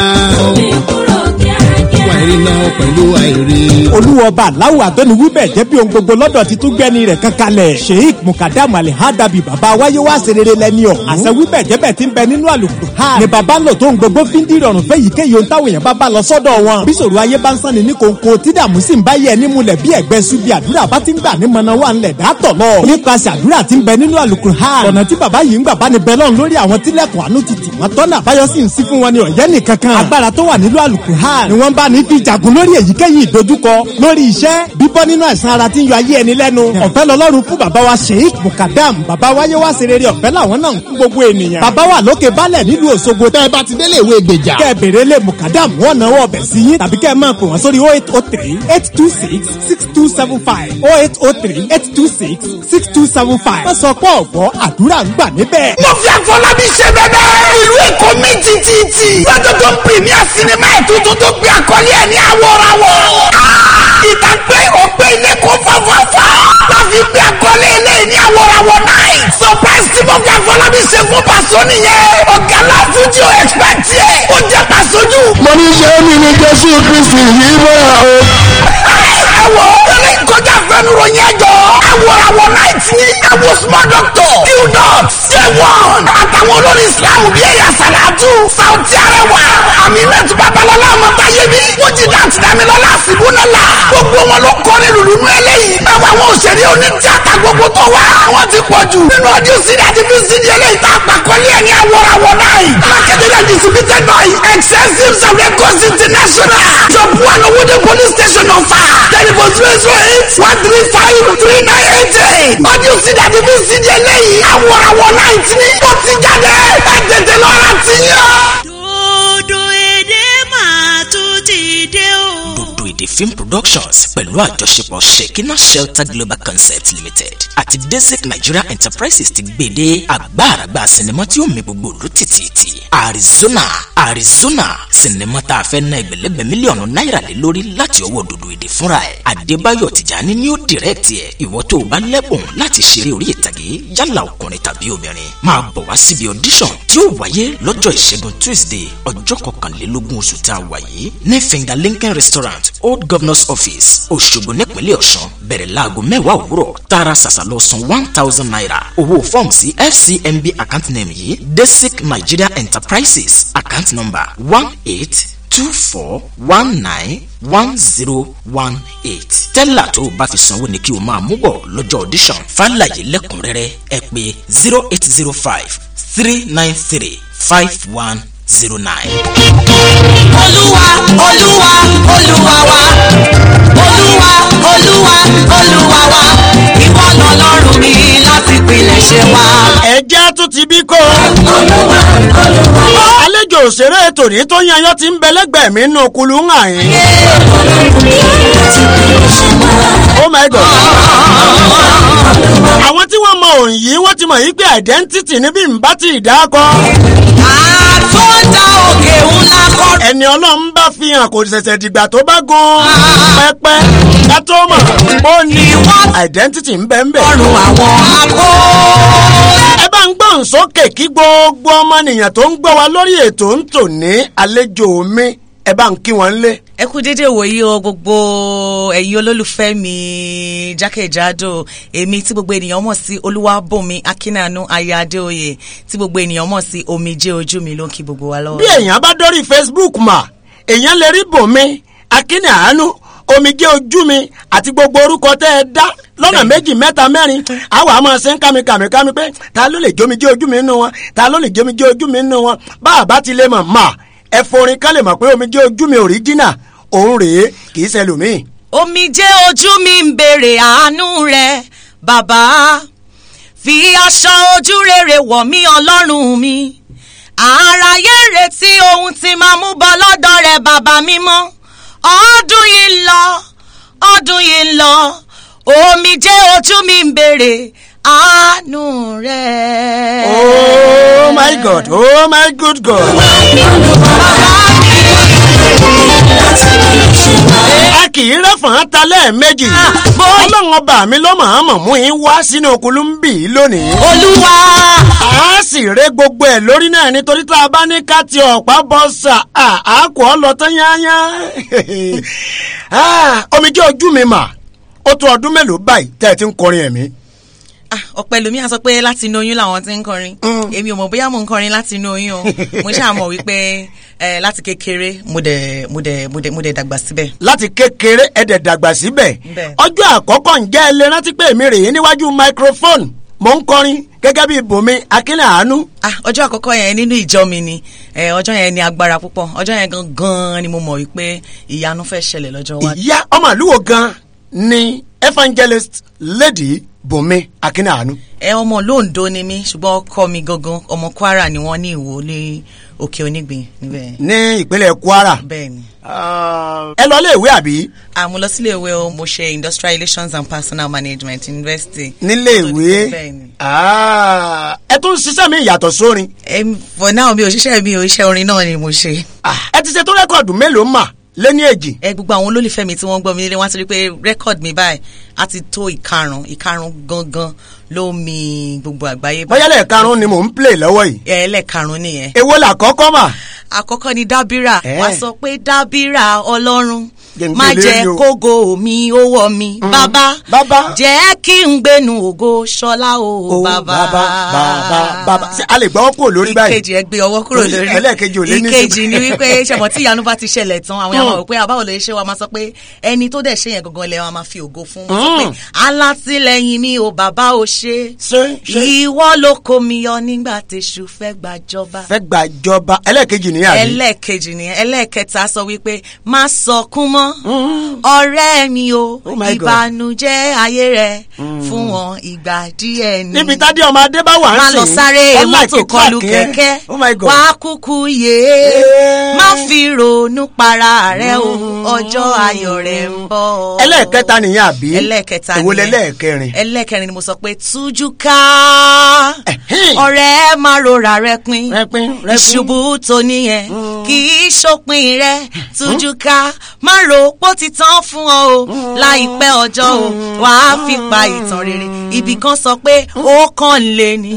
wà iná pẹ̀lú àìrí. olúwọba aláwọ̀ àdọ́ni wíbẹ̀ jẹ́ bí ohun gbogbo lọ́dọ̀ ti tún gbẹ́ni rẹ̀ kankanlẹ̀ sheik mukadam alihadabi baba wáyé wá serere lẹ́ni ọ̀ àṣẹ wíbẹ̀ jẹ́bẹ̀ ti ń bẹ nínú àlùkò ha ni baba ń lò tó ń gbogbo fi ń di ìrọ̀rùn fẹ́ yìí kéye ohun táwọn èèyàn bá bá lọ sọ́dọ̀ wọn bí sòrò ayé bá ń sanni ní kòńkò tí dààmú sì ń bá yẹ ẹni múlẹ̀ bí ẹ̀gbẹ́ subi àdúrà bá ti ń gbà ní mọ̀nà wà ńlẹ̀ dátọ̀ lọ nípasẹ̀ àdúrà ti ń bẹ nínú àlùkò ha ọ̀nà tí baba yìí ń gbà bá ní bẹ lọ́run lórí àwọn tílẹ̀kùn àánú ti tì wọ́n tọ́nà àbáyọ sì ń sí fún wọn ní ọ̀yẹ́ nìkankan agbára tó wà nínú àlùkò ha ni wọ́n bá ní fi jàgùn lórí èyíkéyìí ìdojúkọ lórí iṣẹ́ bíbọ́ nínú àìsàn ara tí ń yọ ayé ẹni lẹ́nu ọ̀fẹ́ lọ́lọ́run fún bàbá wa sheik mukadam bàbá wáyé wá sí rere ọ̀fẹ́ làwọn náà ń fún gbogbo ènìyàn bàbá wa lókè balẹ̀ nílùú òṣogbo tẹ́ ẹ bá ti délé ìwé gbèjà kẹ́ ẹ bèrè lé mukadam wọ́n náwó ọbẹ̀ sí yín tàbí kẹ́ ẹ máa pè wọ́n sórí oh eight oh three eight two six six two seven five oh eight oh three eight two six six two seven five wọ́n sọ pé ọ̀gbọ́ àdúrà ń gbà níbẹ̀. mo fi àfọlábí ṣe bẹbẹ. ìlú èkó mi ti ti ti. lọ́jọ́ tó premier sinimá ẹ̀ tuntun tó gbé àkọlé ẹ̀ ní àwòránwọ̀. ìtàgbé òpè ilé kó fọ́fọ́fọ́. láfi gbé àkọlé ilé ní àwòránwọ̀ náà. surprise tí mo fi àfọlábí ṣe fún pàṣọ nìyẹn. ọ̀gá láfún tí o expect yẹ. ó jẹ́ pàṣọjú. mo ní ṣe é mi ní jésù kristi yìí bọ́ra o. ẹ wo eré kọjá fẹnuro yẹn jọ. àwòránwọ̀ náà ti ẹwọ small doctor. qdot j1 àtàwọn olórí islam bíi ẹ̀yà sàlátù. sauti arẹwà aminat babalọla ọmọbáyémi. wọ́n dàtí dámilọ́lá àsìbúnálà. gbogbo wọn ló kọ́ ní lùlùnú eléyìí. báwo àwọn òṣèré onítíátà gbogbo tó wá. àwọn ti pọ̀ jù. nínú ọdún sídìí àti fi sídìí eléyìí tá a pàkọ́lé ẹ̀ ní àwòránwọ̀ náà. marketed and distributed by excessive and records international. job one owóde police station ọ̀fà. telephone zero zero eight one three five three nine eight eight. ọdún sídìí àti fi sídìí eléyìí. àwòránwọ̀ náà ti ní. ó ti jáde. ẹ tètè lọ́ra ti yàn. Dodo èdè máa tún ti dé o. Dodo Èdè Film Productions pẹ̀lú àjọṣepọ̀ Shekina Shelter Global Concept Limited àti Desert Nigeria Enterprises ti gbé dé àgbàràgbà sinimá tí ó mi gbogbo òlu tìtìtì Arizona Arizona sinimá tá a fẹ́ ná ẹgbẹ̀lẹ́gbẹ̀ mílíọ̀nù náírà lé lórí láti ọwọ́ Dodo Èdè fúnra ẹ̀ Adébáyọ̀ Tìjání ni ó dìrẹ́ẹ̀tì ẹ̀ ìwọ tó o bá lẹ́bùn láti ṣeré orí ìtàgé yálà ọkùnrin tàbí obìnrin máa bọ̀ wá síbi audition tí ó wáyé lọ́jọ́ ìṣẹ́gun Tuesday ọjọ́ kọkànlélógún oṣù tá a wà yìí ní Finger Lincoln Restaurant Old Governor's Office Òṣogbo nípínlẹ̀ Ọ̀ṣun bẹ̀rẹ̀ láago mẹ́wàá òwúrọ̀ tààrà ṣàṣà lọ san one thousand naira owó fọ́ọ̀mù sí FCMB account name yìí Desic Nigeria Enterprises account number one eight two four one nine one zero one eight tẹ́lá tó o bá fi sanwó ni kí o máa mú bọ̀ lọ́jọ́ audition fàlàyé lẹ́kùnrẹ́rẹ́ ẹ pè zero eight zero five three nine three five one zero nine. olúwa olúwa olúwa wa olúwa olúwa olúwa wa ìwọ lọ́lọ́run mi láti pilẹ̀ṣẹ̀ wa. ẹ̀jẹ̀ tún ti bí kó. àlejò òṣèré tòní tó yanyọ́ ti ń bẹ lẹ́gbẹ̀ẹ́ mi nù kulu ń hàn yín. oh my god. àwọn tí wọ́n mọ òun yìí wọ́n ti mọ̀ yí pé identity níbí ń bá ti dá kọ́. àtúndà òkè ńlá kọ́. ẹni ọlọ́run bá fi hàn kò ṣẹ̀ṣẹ̀ dìgbà tó bá gun pẹ́pẹ́ ká tó mọ̀ ó ní identity ń bẹ ń bẹ. ọrùn àwọn akó. ẹ bá ń gbọ́n sókè kí gbogbo ọmọnìyàn tó ń gbọ́ wa lórí ètò ń tò ní àlejò mi ẹ bá ń kí wọn lé. ẹ kú dédé wòyí o gbogbo ẹ̀yin olólùfẹ́ mi jákèjádò èmi tí gbogbo ènìyàn mọ̀ sí olúwàbùnmi akínàánú aya adéoyè tí gbogbo ènìyàn mọ̀ sí omijé ojú mi ló ń kí gbogbo wa lọ́wọ́. bí èèyàn bá dórí facebook mà èèyàn lè rí bòmí akínàánú omijé ojú mi àti gbogbo orúkọ tẹ́ ẹ dá lọ́nà méjì mẹ́ta mẹ́rin àwọn àmọ́ ṣe ń kámi kàmí kámi pé ta ló lè jómijé ojú mi nínú wọn ta ló lè jómijé ojú mi nínú wọn bá a bá ti lè mọ̀ mà ẹ forin ká lè mọ̀ pé omijé ojú mi òríjínà òun rèé kì í ṣẹlòmíì. omijé ojú mi ń béèrè àánú rẹ bàbá fi aṣọ ojú rere wọ̀ mí ọlọ́run mi àráyé retí ohun tí máa mú bọ́ lọ́dọ̀ rẹ bàbá mímọ́ ọdún yìí ń lọ ọdún yìí ń lọ omijé ojú mi ń béèrè àánú rẹ. oh my god oh my good god. a kì í rẹ́fọ̀n ta lẹ́ẹ̀mejì ọlọ́run ọba mi ló mọ̀ mọ̀ mú yín wá sínú okulu ń bì í lónìí. olúwa. a sì ré gbogbo ẹ̀ lórí náà nítorí tá a bá ní ká ti ọ̀pá bọ́ sà á kò ọ́ lọ tán yányá. omijé ojú mi mà ó tó ọdún mélòó báyìí tẹ́ ẹ ti ń kọrin ẹ̀mí ọ̀pẹ lomi à sọ pé láti inú oyún làwọn ti ń kọrin èmi ò mọ̀ bóyá mò ń kọrin láti inú oyún o mo ṣáà mọ̀ wípé láti kékeré mo dẹ̀ mo dẹ̀ mo dẹ̀ mo dẹ̀ dàgbà síbẹ̀. láti kékeré ẹ dẹ̀ dàgbà síbẹ̀ ọjọ́ àkọ́kọ́ ǹjẹ́ ẹ lè rántí pé èmi rèé níwájú microphone mo ń kọrin gẹ́gẹ́ bí bùnmi akínlẹ̀ àánú. ah ọjọ́ àkọ́kọ́ yẹn nínú ìjọ mi ni eh, ọjọ́ yẹn ní agbára púpọ̀ ọjọ́ yẹn gangan ni mo mọ̀ wípé ìyanu fẹ́ ṣẹlẹ̀ lọ́jọ́ wájú. ìyá ọmọ àlúwo gan ni evangelist lady bùnmi akínlẹ̀ àánú. ẹ ọmọ lóńdó ni mí ṣùgbọ́n ọkọ mi gangan ọmọ kwara ni wọ́n ní ìwò ní òkè onígbìn níbẹ̀. ní ìpínlẹ̀ kwara. bẹ́ẹ̀ni. ẹ lọ ilé ìwé àbí. àmọ́ lọ sílé ìwé o mo ṣe industrial relations and personal management university. nílé ìwé bẹ́ẹ̀ni. Ah, ẹ tún ṣiṣẹ́ mi ìyàtọ̀ sórin. Em, for now mi ò ṣiṣẹ́ mi ò iṣẹ́ orin náà ni mo ṣe. ẹ ti ṣe tó rẹ́kọ̀dù mélòó mà lẹ́ni èjì. ẹ gbogbo àwọn olólùfẹ́ mi tí wọ́n gbọ́ mi nílé wọ́n ti rí pé rẹ́kọ̀d mi báyìí á ti tó ìkarùn ìkarùn gangan ló mi gbogbo àgbáyé. bóyá lẹ́ẹ̀karùn-ún ni mò ń play lọ́wọ́ yìí. ẹ lẹ́ẹ̀karùn nìyẹn. èwo là kọ́kọ́ mà. àkọ́kọ́ ni dábírà Eh. wá sọ pé dábírà ọlọ́run Jẹ́ n má gbé jẹ́ lérí o. kógo mi ó wọ̀ mi bàbá bàbá jẹ́ kí n gbénu ògo ṣọlá o bàbá. bàbá bàbá bàbá ṣé a lè gbọ́ kúrò lórí báyìí. ìkejì ẹ gbé ọwọ́ kúrò lórí ẹlẹ́ẹ̀kejì ò lé ní ìkejì ni wípé ṣẹ̀mọ̀ tí ìyanu bá ti ṣẹlẹ̀ tán àwọn èèyàn máa rò pé àbáwò lè ṣe wa máa sọ pé ẹni tó dẹ̀ ṣe yẹn gangan lẹ́ wọn máa fi ògo fún wọn sọ pé Mm. alátìlẹyìn mi ò bàbá ò ṣe ìwọ ló kó mi yọ nígbà tèṣù fẹ́ gbàjọba fẹ́ gbàjọba ẹlẹ́ẹ̀kejì nìyà mi. ẹlẹ́ẹ̀kejì nìyẹn ẹlẹ́ẹ̀kẹta sọ wípé má sọkún mọ́ ọ̀rẹ́ mi o my God. ìbànújẹ́ ayé rẹ̀ fún wọn ìgbà díẹ̀ ni. níbi tádé ọmọ adé bá wà ń má sìn. lọ sáré ó like mọ́tò kọlù track yẹn. kẹ̀kẹ́ oh my God. wá kúkú yé má fi ronú para rẹ o ọjọ́ ayọ̀ rẹ̀ ń bọ̀. ẹlẹ́ẹ̀kẹta nìyẹn àbí. ẹlẹ́ẹ̀kẹta èwo nìyẹn. lẹ́lẹ́ẹ̀kẹrin. ẹlẹ́ẹ̀kẹrin ni mo sọ pé tújú ká ọ̀rẹ́ má rora rẹ pin ìṣubú tó níyẹn kì í ṣòpin rẹ tújú ká má ro pó ti tán fún ọ o láìpẹ́ ọjọ́ o wàá fi pa ìtàn rere ibì kan sọ pé ó kàn lé ní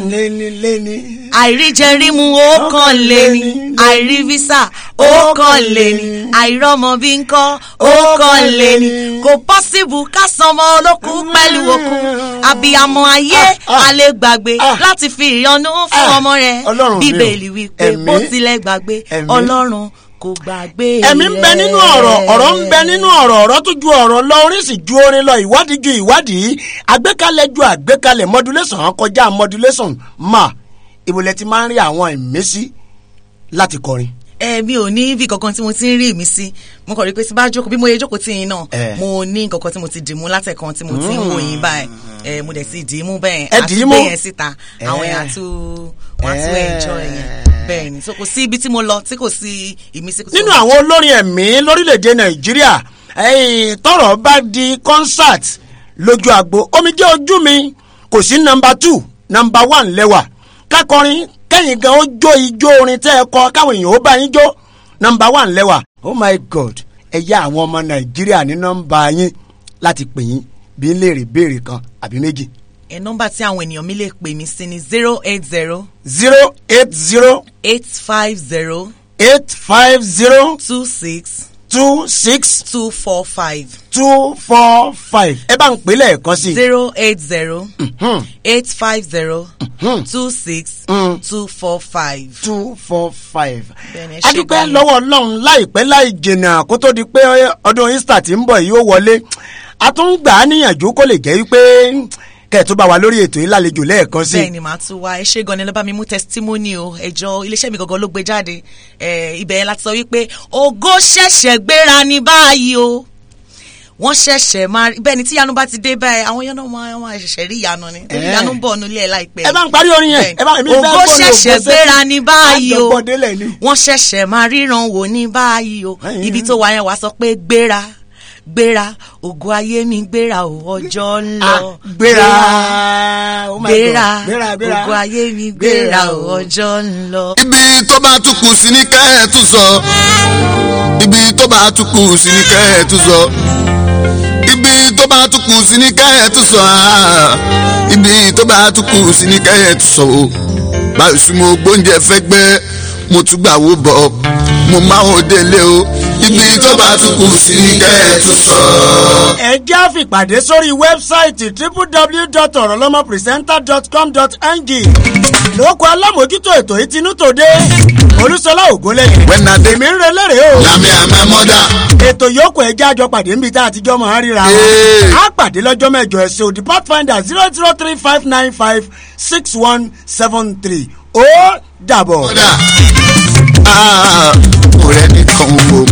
àìríjẹrímu ó kàn lé ní àìrí visa ó kàn lé ní àìrọ́mọ bí ń kọ́ ó kàn lé ní kò pọ́sibù ká sanmọ olókù pẹ̀lú òkú àbíyamọ ayé alẹ́ gbàgbé láti fi ìyọnu fún ọmọ rẹ̀ Ọlọ́run mi o. bíbélì wípé Ẹ̀mí. bó tilẹ̀ gbàgbé Ẹ̀mí. ọlọ́run kò gbàgbé ẹ̀mí ń bẹ nínú ọ̀rọ̀ ọ̀rọ̀ ń bẹ nínú ọ̀rọ̀ ọ̀rọ̀ tó ju ọ̀rọ̀ lọ orin sì ju orin lọ ìwádìí ju ìwádìí àgbékalẹ̀ ju àgbékalẹ̀ modulation kọjá modulation mà ìbòlẹ̀ ti máa ń rí àwọn ìmísí láti kọrin. ẹ mi ò ní ibi kankan tí mo ti ń rí mi sí mo kàn rí pé tí bá jókòó bí mo yẹ jókòó tí yín náà Eh. mo ní kankan tí mo ti dìmú látẹ̀kan tí mo ti ń wò yín báyìí ẹ mo dẹ̀ ti dì í mú bẹ́ẹ̀ Ẹ dì í mú? gbé yẹn síta àwọn Eh. èèyàn àtú wọn àtú Eh. ẹ̀jọ́ yẹn bẹ́ẹ̀ ni so kò sí ibi tí mo lọ tí kò sí ìmísí. kò sí nínú ohun- àwọn olórin ẹ̀mí lórílẹ̀‐èdè nàìjíríà ẹ̀yìn tọrọ bá di concert lójú àgbo omijé ojú mi kò sí nọmba two nọmba one lẹ́wà kákọrin kẹ́yìn gan ó jó ijó orin tẹ́ ẹ kọ káwọn èèyàn ó bá yín jó nọmba one lẹ́wà oh my god ẹ yá àwọn ọmọ nàìjíríà ní nọmba yín láti pè yín bí ń léèrè béèrè kan àbí méjì. ẹ nọ́mbà tí àwọn ènìyàn mi lè pè mí sí ni zero eight zero zero eight zero eight five zero eight five zero two six two six two four five two four five ẹ bá ń pè lẹ́ẹ̀kan sí i. zero eight zero eight five zero two six two four five. two four five. Bẹ́ẹ̀ni, ẹ ṣé adúpẹ́ gan-an. lọ́wọ́ ọlọ́run láìpẹ́ láì jìnnà kó tó di pé ọdún easter ti ń bọ̀ yìí ó wọlé a tún ń gbà á níyànjú kó lè jẹ́ wípé kẹ́ẹ̀tún bá wa lórí ètò yìí lálejò lẹ́ẹ̀kan sí i. bẹ́ẹ̀ ni màá tún wá ẹ ṣé gan ni ló bá mi mú testimony o ẹjọ́ iléeṣẹ́ mi gangan ló gbé jáde ẹ, ibẹ̀ yẹn láti sọ wípé ògo ṣẹ̀ṣẹ̀ gbéra ní báyìí o wọ́n ṣẹ̀ṣẹ̀ máa rí bẹ́ẹ̀ ni tí ìyanu bá ti dé báyìí àwọn yẹn náà máa máa ṣẹ̀ṣẹ̀ rí ìyanu ni torí Eh. ìyanu ń bọ̀ nílé ẹ̀ láìpẹ́. ẹ bá ń parí orin yẹn Bẹ́ẹ̀ ni. ẹ bá èmi fẹ́ ògo gbórin ṣẹ̀ṣẹ̀ ògo gbéra sétí. ní báyìí o Àjọpọ̀ délẹ̀ ni. wọ́n ṣẹ̀ṣẹ̀ máa ríran wò ní báyìí o ibi tó wà yẹn wàá sọ pé gbéra gbéra ògo ayé mi gbéra o ọjọ́ ń lọ gbéra oh my God. gbéra gbéra gbéra ògo ayé mi gbéra o ọjọ́ ń lọ. ibi tó bá tún kù sí ní kẹ́ ẹ̀ tún sọ ibi tó bá tún kù sí ní kẹ́ ẹ̀ tún sọ ibi tó bá tún kù sí ní kẹ́ ẹ̀ tún sọ ah. ibi tó bá tún kù sí ní kẹ́ ẹ̀ tún sọ o báyìí sí mo gbóúnjẹ fẹ́ gbẹ́ mo tún gbà wó bọ̀ mo máa ń délé o ibi tó bá tún kù sí kẹ́ ẹ tún sọ. ẹ jẹ́ àfìpàdé sórí wẹ́bsáìtì www.orolomopresenter.com.ng lóko alámòjútó ètò ìtinú tòde olúṣọlá ògúnlẹ̀yìn èmi ń relére o Yàmi àmẹ́ mọ́dà. ètò yòókù ẹjẹ́ àjọ pàdé níbi tá a ti jọ máa ń ríra wọn á pàdé lọ́jọ́ mẹ́jọ ẹ̀sìn òdì pathfinder zero zero three five nine five six one seven three ó dàbọ̀. ọ̀rẹ́ nìkan wo.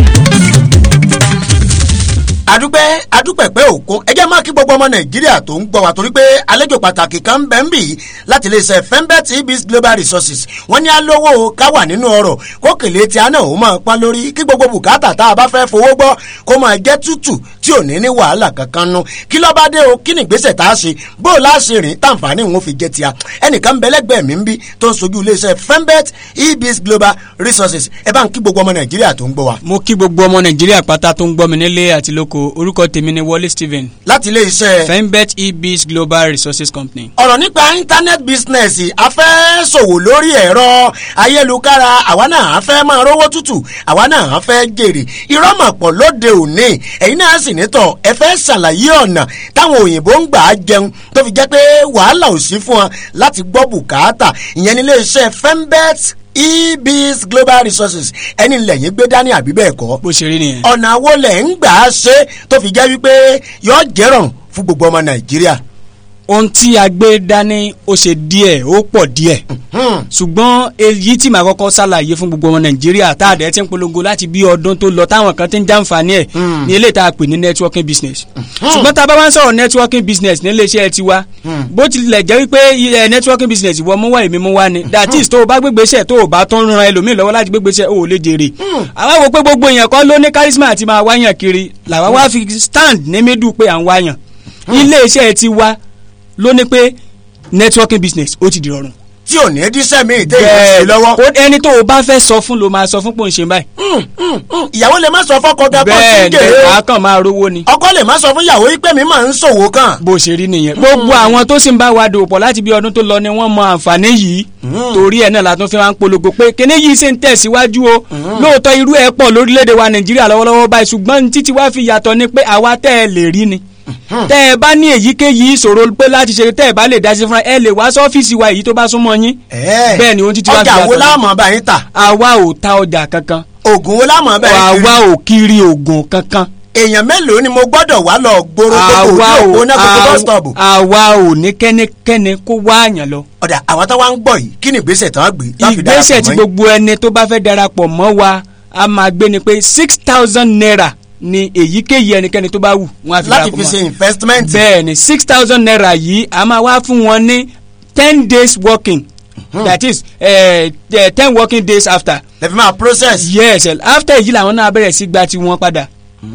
adúpẹ́ adúpẹ́ pé òkun ẹ jẹ́ máa kí gbogbo ọmọ nàìjíríà tó ń gbọ́ wa torí pé àlejò pàtàkì kan ń bẹ ń bì í láti lè ṣe fembet ibis global resources wọ́n ní alówó ká wà nínú ọ̀rọ̀ kókèlè tí a náà ó máa pa lórí kí gbogbo bùkátà tá a bá fẹ́ fowó gbọ́ kó máa jẹ́ tútù tí ò ní ní wàhálà kankan nu kí ló bá dé o kí ni ìgbésẹ̀ tá a ṣe bó o lá ṣe rìn tàǹfààní òun fi jẹ́ tia ẹnìkan bẹ́lẹ́gbẹ́ mi ń bí tó ń sojú iléeṣẹ́ fembet ibis global resources ẹ bá ń kí gbogbo ọmọ nàìjíríà tó ń gbọ́ wa. mo kí gbogbo ọmọ nàìjíríà pátá tó ń gbọ́ mi nílé àti lóko orúkọ tèmi ni wọlé stephen. láti ilé iṣẹ́. fembet ebis global resources company. ọ̀rọ̀ nípa internet business a fẹ́ ṣòwò lórí ẹ̀rọ ayélujára àwa náà a fẹ́ máa rówó tútù àwa náà a fẹ́ jèrè irọ́ mà pọ̀ lóde òní ẹ̀yin náà sì nítọ̀ ẹ fẹ́ ṣàlàyé ọ̀nà táwọn òyìnbó ń gbà á jẹun tó fi jẹ́ pé wàhálà ò sí fún wọn láti gbọ́ bùkátà ìyẹn nílé iṣẹ́ fembet ebis global resources ẹni lẹ́yìn gbé dání àbí bẹ́ẹ̀ kọ́. bó ṣe rí nìyẹn. ọ̀nà wo lẹ̀ ń gbà á ṣe tó fi jẹ́ wípé yọ jẹ́rọ̀ fún gbogbo ọmọ nàìjíríà. ohun tí a gbé dání ó ṣe díẹ̀ ó pọ̀ díẹ̀ ṣùgbọ́n èyí tí màá kọ́kọ́ ṣàlàyé fún gbogbo ọmọ nàìjíríà tá a dẹ̀ ti ń polongo láti bí ọdún tó lọ táwọn kan ti ń jàǹfààní ẹ̀ ní eléyìí tá a pè ní networking business ṣùgbọ́n tá a bá wá ń sọ̀rọ̀ networking business ní iléeṣẹ́ tiwa bó tilẹ̀ jẹ́ wípé ẹ networking business ìwọ mú wá èmi mú wá ni that is tó o bá gbégbèsè tó o bá tó ń ran ẹlòmíì lọ́wọ́ láti gbégbèsè o ò lè jèrè àwa wo pé gbogbo èèyàn kan ló ní charisma àti máa wáyàn kiri làwa wá fi stand ní middle pé à ń wáyàn iléeṣẹ́ tiwa ló ní pé networking business ó ti di rọrùn. tí ò ní dísẹ́ mi ìdé ìrẹsì lọ́wọ́. ó ẹni tó o bá fẹ́ sọ fún ló máa sọ fún pò ń ṣe báyìí. ìyàwó lè má sọ fọkọ gẹ kó sí bẹ́ẹ̀ gèrè. ni wàá kàn máa rówó ni. ọkọ lè má sọ fún ìyàwó yìí pé mi máa ń ṣòwò kan. bó ṣe rí nìyẹn gbogbo àwọn tó sì ń bá wa dòwò pọ̀ láti bí ọdún tó lọ ni wọ́n mọ àǹfààní yìí torí ẹ̀ náà la tún fi máa ń polongo pé kíní yìí ṣe ń tẹ̀síwájú o lóòótọ́ irú ẹ̀ pọ̀ lórílẹ̀‐èdè wa nàìjíríà lọ́wọ́lọ́wọ́ báyìí ṣùgbọ́n títí wá fi yàtọ̀ ni pé àwa tẹ́ ẹ lè rí ni tẹ́ ẹ bá ní èyíkéyìí ìṣòro pé láti ṣe tẹ́ ẹ bá lè dá sí fúnra ẹ lè wá sọ́fíìsì wa èyí tó bá súnmọ́ yín bẹ́ẹ̀ ni ohun títí wá fi ọjà wo yàtọ̀ láàmú bá yín tà. àwa ò ta ọjà kankan oògùn wo láàmú bá yín kiri. àwa ò kiri oògùn kankan èèyàn mélòó ni mo gbọ́dọ̀ wá lọ gbòòrò gbogbo àwa ojú òpó ò náà gbogbo bus stop. àwa ò ní kẹ́nikẹ́ni kó wá àyàn lọ. ọ̀dà àwọn tó wá ń gbọ́ yìí kí ni ìgbésẹ̀ tán gbé. tán fi darapọ̀ ìgbésẹ̀ tí mọ́ yín? gbogbo ẹni tó bá fẹ́ darapọ̀ mọ́ wa a máa gbé ni pé six thousand naira ni èyíkéyìí ẹnikẹ́ni tó bá wù wọ́n á fi láti darapọ̀ fi mọ́ ṣe investment. bẹ́ẹ̀ ni six thousand naira yìí a máa wá fún wọn ní ten days working that is uh, ten working days after. lè fi máa process. yes after èyí làwọn náà bẹ̀rẹ̀ sí gba tiwọn padà.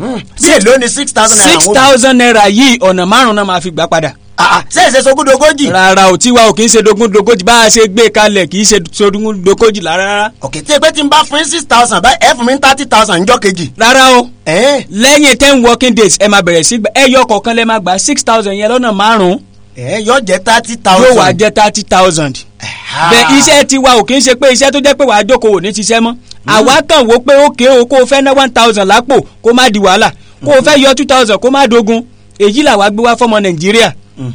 bí èlò ni six thousand naira. six thousand naira yìí ọ̀nà márùn-ún náà máa fi gbà padà. ṣé ìṣe sogúndogójì. rárá ò tiwa ò kì í ṣe dogúndogójì bá a ṣe gbé kalẹ̀ kì í ṣe dogúndogójì rárá. òkè tí pé tí n bá fún yín six thousand báyìí ẹ fún mi thirty thousand njọ́ kejì. rárá o lẹ́yìn ten working days ẹ máa bẹ̀rẹ̀ sí gbà ẹyọ kọ̀ọ̀kan lẹ́ máa gbà six thousand yẹn lọ́nà márùn-ún. ẹ yóò jẹ thirty thousand. yóò wá jẹ thirty thousand. bẹ́ẹ̀ iṣẹ́ tiwa ò kì í ṣe pé iṣẹ́ tó jẹ́ pé wàá jókòó ò ní ṣiṣẹ́ mọ́. àwa kàn wó pé ó kéé o kó o fẹ́ ná one thousand lápò kó má di wàhálà kó o fẹ́ yọ two thousand kó má dogun èyí làwa gbé wá fọmọ nàìjíríà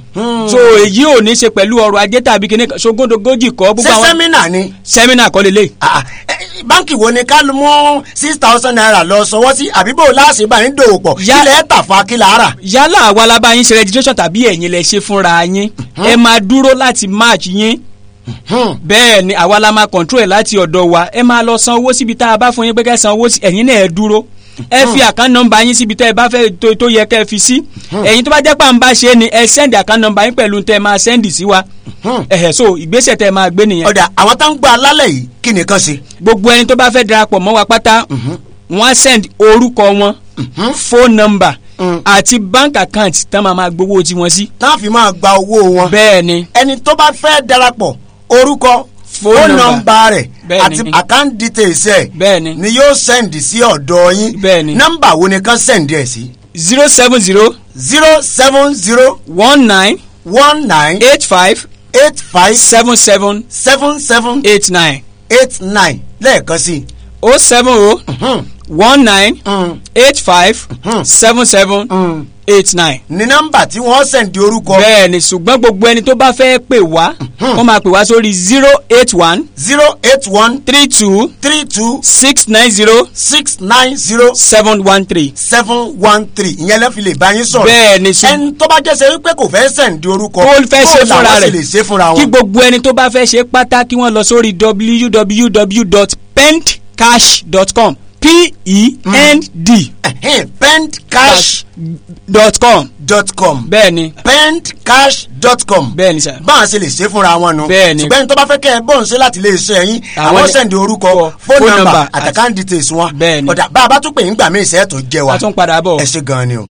so èyí ò ní ṣe pẹ̀lú ọrọ̀ ajé tàbí kíní kan ṣogóńdógójì kọ́. ṣé sẹ́mínà ni. sẹ́mínà kọ́ lélẹ̀. báńkì wo ni ká ló mú six thousand naira lọ sọwọ́ sí àbí bò láàṣì bá yín dòwò pọ̀ kílẹ̀ ẹ̀ tà fún akílà ara. yálà àwa la bá yín ṣe registration tàbí ẹ̀yin lẹ ṣe fúnra yín ẹ máa dúró láti match yín bẹ́ẹ̀ ni àwa la máa control ẹ̀ láti ọ̀dọ̀ wa ẹ máa lọ san owó síbi tá a bá fún yín pé kẹ́ san owó sí ẹ̀yin náà ẹ dúró ẹ fi àkán nọmba yín síbi tẹ́ ẹ bá fẹ́ tó- tó yẹ kẹ́ ẹ fi sí ẹ̀yin tó bá jẹ́ pà ń bá ṣe é ni ẹ sẹ́ndì àkán nọmba yín pẹ̀lú tẹ́ ẹ máa sẹ́ndì sí wa ẹ̀hẹ̀ so ìgbésẹ̀ tẹ́ ẹ máa gbé nìyẹn. ọ̀dà àwọn tó ń gbọ́ alálẹ̀ yìí kí nìkan ṣe. gbogbo ẹni tó bá fẹ́ darapọ̀ mọ́ wa pátá wọ́n á send orúkọ wọn phone number àti bank account tán máa máa gbowó tiwọn sí. táwọn fi máa gba owó wọn. bẹ́ẹ̀ ni. ẹni tó bá fẹ́ darapọ̀ orúkọ Phone phone number. number rẹ̀ Bẹ́ẹ̀ àti ni. account details ẹ̀ bẹ́ẹ̀ni ni yóò send sí ọ̀dọ̀ yín bẹ́ẹ̀ni nọ́mbà wo ni kán send ẹ̀ sí. zero seven zero zero seven zero one nine one nine eight five eight five seven seven seven seven eight nine eight nine lẹ́ẹ̀kan sí. o seven o one nine eight five seven seven eight nine. ní nọ́mbà tí wọ́n sẹ̀ǹdì orúkọ. bẹ́ẹ̀ni ṣùgbọ́n gbogbo ẹni tó bá fẹ́ pè wá wọ́n máa pè wá sórí zero eight one. zero eight one. three two. three two. six nine zero. six nine zero. seven one three. seven one three ìyẹn lẹ́ fi lè bá yín sọ̀rọ̀. bẹ́ẹ̀ni sùn. ẹni tó bá jẹ́ sẹ́ wípé kò fẹ́ sẹ̀ǹdì orúkọ. kó fẹ́ ṣe bó fúnra làwọn sì rẹ̀ lè ṣe fúnra wọn. kí gbogbo ẹni tó bá fẹ́ ṣe pátá kí wọ́n lọ sórí www.pendcash.com p-e-n-d pendcash dot com dot com. bẹ́ẹ̀ni pendcash dot com. bẹ́ẹ̀ni sà. báwọn ṣe lè ṣe fúnra wọn nu. Bẹ́ẹ̀ni. ṣùgbọ́n ẹni tó bá fẹ́ kẹ́ ẹ bọ́ọ̀n ṣe láti lè ṣe ẹ̀yìn Àwọn àwọn ni- sẹ̀ǹdì orúkọ phone fóònù number nọ́mbà àti- àtàkàndì tèsí wọn. Bẹ́ẹ̀ni. ọ̀dà bá a bá tún pè ń gbà mí ìṣẹ́ tó jẹ wa. a tún padà bọ̀. ẹ ṣe gan-an ni o.